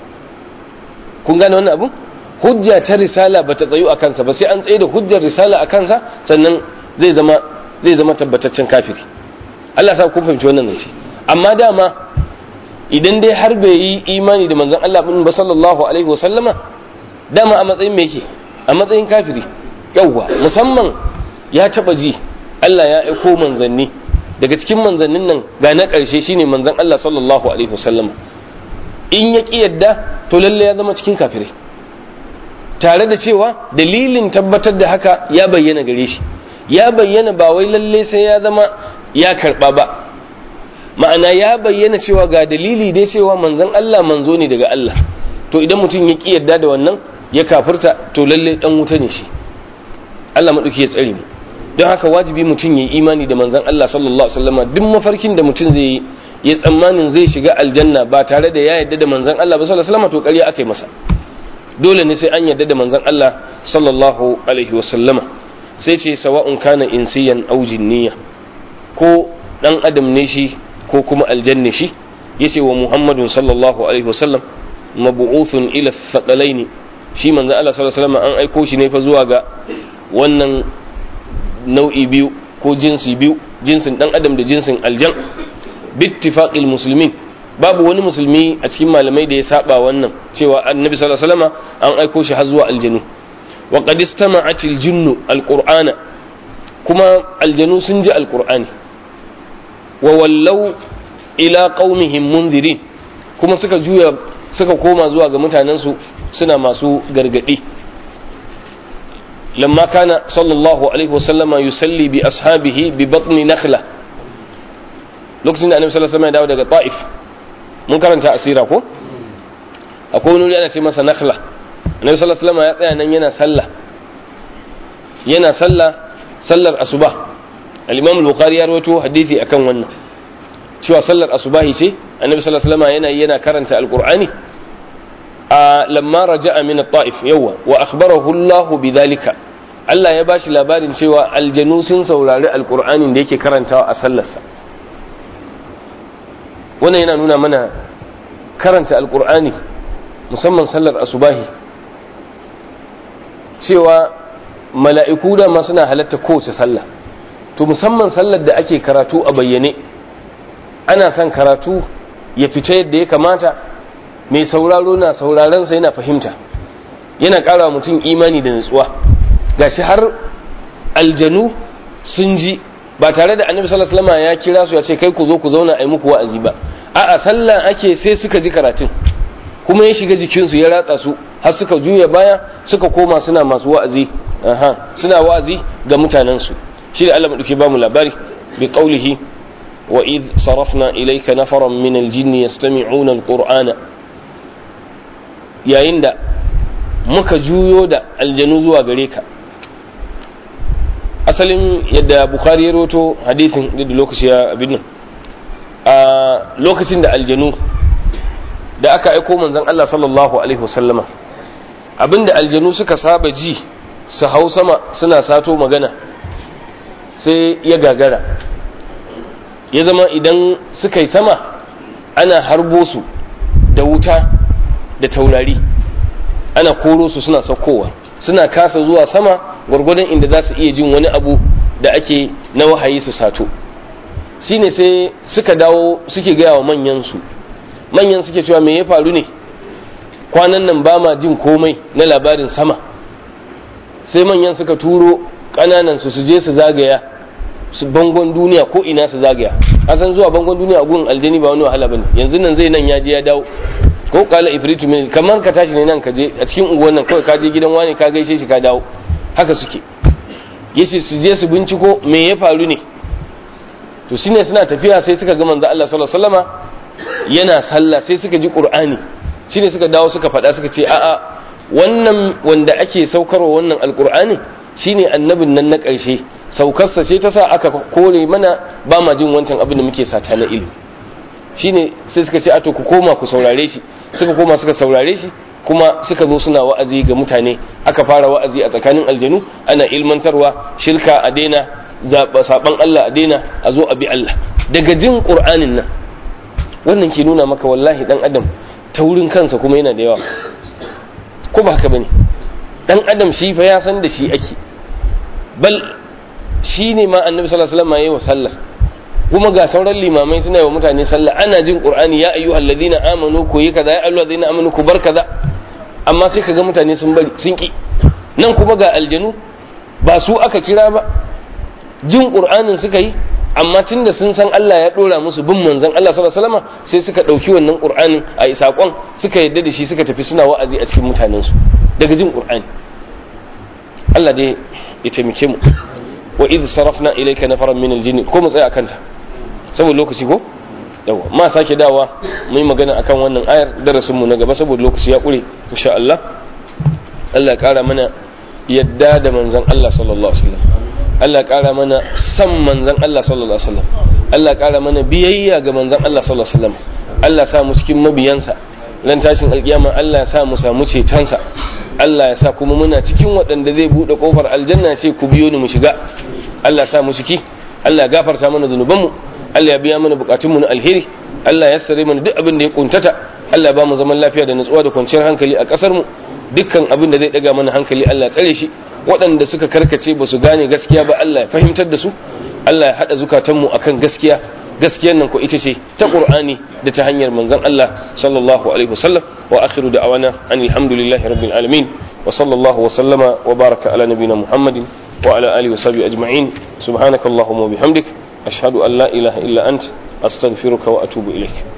kun gane wannan abu hujja ta risala ba ta tsayu a kansa ba sai an tsaye da hujjar risala a kansa sannan zai zama zai zama tabbataccen kafiri Allah sa kun fahimci wannan zance amma dama idan dai har bai yi imani da manzon Allah ba sallallahu alaihi wa sallama dama a matsayin me yake a matsayin kafiri yawwa musamman ya taba ji Allah ya aiko manzanni daga cikin manzannin nan ga na ƙarshe shine manzon Allah sallallahu alaihi wa sallama in ya ki yadda to lalle ya zama cikin kafirai tare da cewa dalilin tabbatar da haka ya bayyana gare shi ya bayyana ba wai lalle sai ya zama ya karba ba ma'ana ya bayyana cewa ga dalili dai cewa manzon Allah manzo ne daga Allah to idan mutum ya ki yadda da wannan ya kafirta to lalle dan wuta ne shi Allah madauki ya tsare mu don haka wajibi mutum ya yi imani da manzon Allah sallallahu alaihi wasallam duk mafarkin da mutum zai yi ya tsammanin zai shiga aljanna ba tare da ya yadda da manzon Allah ba sallallahu alaihi wasallam to ƙarya aka yi masa dole ne sai an yadda da manzon Allah sallallahu alaihi wasallama sai ce sawa'un kana insiyan aw jinniya ko dan adam ne shi ko kuma aljanne shi yace wa muhammadun sallallahu alaihi wasallam mabu'uthun ila thaqalaini shi manzon Allah sallallahu alaihi wasallam an aiko shi ne fa zuwa ga wannan nau'i biyu ko jinsi biyu jinsin dan adam da jinsin aljan bittifaqil muslimin babu wani musulmi a cikin malamai da ya saba wannan cewa annabi sallallahu alaihi wasallam an aiko shi har zuwa aljanu wa qad istama'atil jinnu alqur'ana kuma aljanu sun ji alqur'ani wa wallau ila qaumihim munzirin kuma suka juya suka koma zuwa ga mutanensu suna masu gargadi lamma kana sallallahu alaihi wasallama yusalli bi ashabihi bi batni nakhla lokacin da annabi sallallahu alaihi wasallam ya dawo daga ta'if mun karanta asira ko akwai wani wuri ana ce masa nakhla annabi sallallahu alaihi wasallam ya tsaya nan yana sallah yana sallah sallar asuba al-imam al-bukhari ya rawaito hadisi akan wannan cewa sallar asubahi ce annabi sallallahu alaihi wasallam yana yana karanta alqur'ani a lamma raja'a min at-ta'if yawa wa akhbarahu Allah bidhalika Allah ya bashi labarin cewa aljanu sun saurari alqur'anin da yake karantawa a sallarsa wannan yana nuna mana karanta alqur'ani musamman sallar asubahi cewa mala'iku da ma suna halatta kowace sallah to musamman sallar da ake karatu a bayyane ana son karatu ya fita yadda ya kamata mai sauraro na saurarensa yana fahimta yana ƙara mutum imani da nutsuwa gashi har aljanu sun ji ba tare da annabi sallallahu alaihi wasallam ya kira su ya ce kai ku zo ku zauna ai muku wa'azi ba a'a sallah ake sai suka ji karatun kuma ya shiga jikinsu ya ratsa su har suka juya baya suka koma suna masu wa'azi aha suna wa'azi ga mutanensu shi da Allah madauki ba mu labari bi qaulihi wa id sarafna ilayka nafaran min aljinn yastami'una alqur'ana yayin da muka juyo da aljanu zuwa gare ka asalin yadda bukhari ya roto hadithin da lokaci ya abin nan a lokacin da aljanu da aka aiko manzon Allah sallallahu alaihi wasallama abinda aljanu suka saba ji su hau sama suna sato magana sai ya gagara ya zama idan suka yi sama ana harbo su da wuta da taurari ana koro su suna saukowa suna kasa zuwa sama gwargwadon inda za su iya jin wani abu da ake na wahayi su sato shine sai suka dawo suke gaya wa manyansu manyan suke cewa me ya faru ne kwanan nan ba ma jin komai na labarin sama sai manyan suka turo ƙananan su je su zagaya su bangon duniya ko ina su zagaya san zuwa bangon duniya a gun aljani ba wani wahala bane yanzu nan zai nan ya je ya dawo ko kala ifritu min kamar ka tashi ne nan ka je a cikin unguwar nan kawai ka je gidan wani ka gaishe shi ka dawo haka suke yace su je su binciko me ya faru ne to shine suna tafiya sai suka ga manzo Allah sallallahu alaihi wasallama yana sallah sai suka ji qur'ani shine suka dawo suka faɗa suka ce a'a wannan wanda ake saukarwa wannan alqur'ani shine annabin nan na ƙarshe saukarsa ce ta sa aka kore mana ba ma jin wancan abin da muke sata na ilimi shine sai suka ce a to ku koma ku saurare shi suka koma suka saurare shi kuma suka zo suna wa'azi ga mutane aka fara wa'azi a tsakanin aljanu ana ilmantarwa shirka a daina saban Allah a daina a zo a bi Allah daga jin qur'anin nan wannan ke nuna maka wallahi dan adam taurin kansa kuma yana da yawa ko ba haka bane dan adam shi fa ya san da shi ake bal shi ne ma annabi sallallahu alaihi wasallam yayi wa sallah kuma ga sauran limamai suna yi wa mutane sallah ana jin qur'ani ya ayyuhal ladina amanu ku yi kaza ya ayyuhal ladina amanu ku bar kaza amma sai kaga mutane sun bari sun ki nan kuma ga aljanu ba su aka kira ba jin qur'anin suka yi amma tunda sun san Allah ya dora musu bin manzon Allah sallallahu alaihi wasallam sai suka dauki wannan qur'anin a sakon suka yadda da shi suka tafi suna wa'azi a cikin mutanen su daga jin qur'ani Allah dai ya taimake mu wa idh sarafna ilayka nafaran min aljinn ko mu tsaya kanta saboda lokaci ko yawa ma sake dawa mu yi magana akan wannan ayar darasin mu na gaba saboda lokaci ya kure insha Allah Allah ya kara mana yadda da manzon Allah sallallahu alaihi wasallam Allah ya kara mana san manzon Allah sallallahu alaihi wasallam Allah ya kara mana biyayya ga manzon Allah sallallahu alaihi wasallam Allah ya sa mu cikin mabiyansa ran tashin alkiyama Allah ya sa mu samu cetonsa Allah ya sa kuma muna cikin waɗanda zai buɗe ƙofar aljanna ce ku biyo ni mu shiga Allah ya sa mu ciki Allah ya gafarta mana zunubanmu Allah ya biya mana bukatunmu na alheri Allah ya sare mana duk abin da ya kuntata Allah ya ba mu zaman lafiya da nutsuwa da kwanciyar hankali a ƙasar mu dukkan abin da zai daga mana hankali Allah ya tsare shi waɗanda suka karkace ba su gane gaskiya ba Allah ya fahimtar da su Allah ya haɗa zukatanmu akan gaskiya gaskiyar nan ko ita ce ta Qur'ani da ta hanyar manzon Allah sallallahu alaihi wasallam wa akhiru da'awana anil hamdulillahi rabbil alamin wa sallallahu wa sallama wa baraka ala nabiyyina Muhammadin wa ala alihi wa sahbihi ajma'in subhanakallahumma wa bihamdik ashhadu an la ilaha illa ant astaghfiruka wa atubu ilaik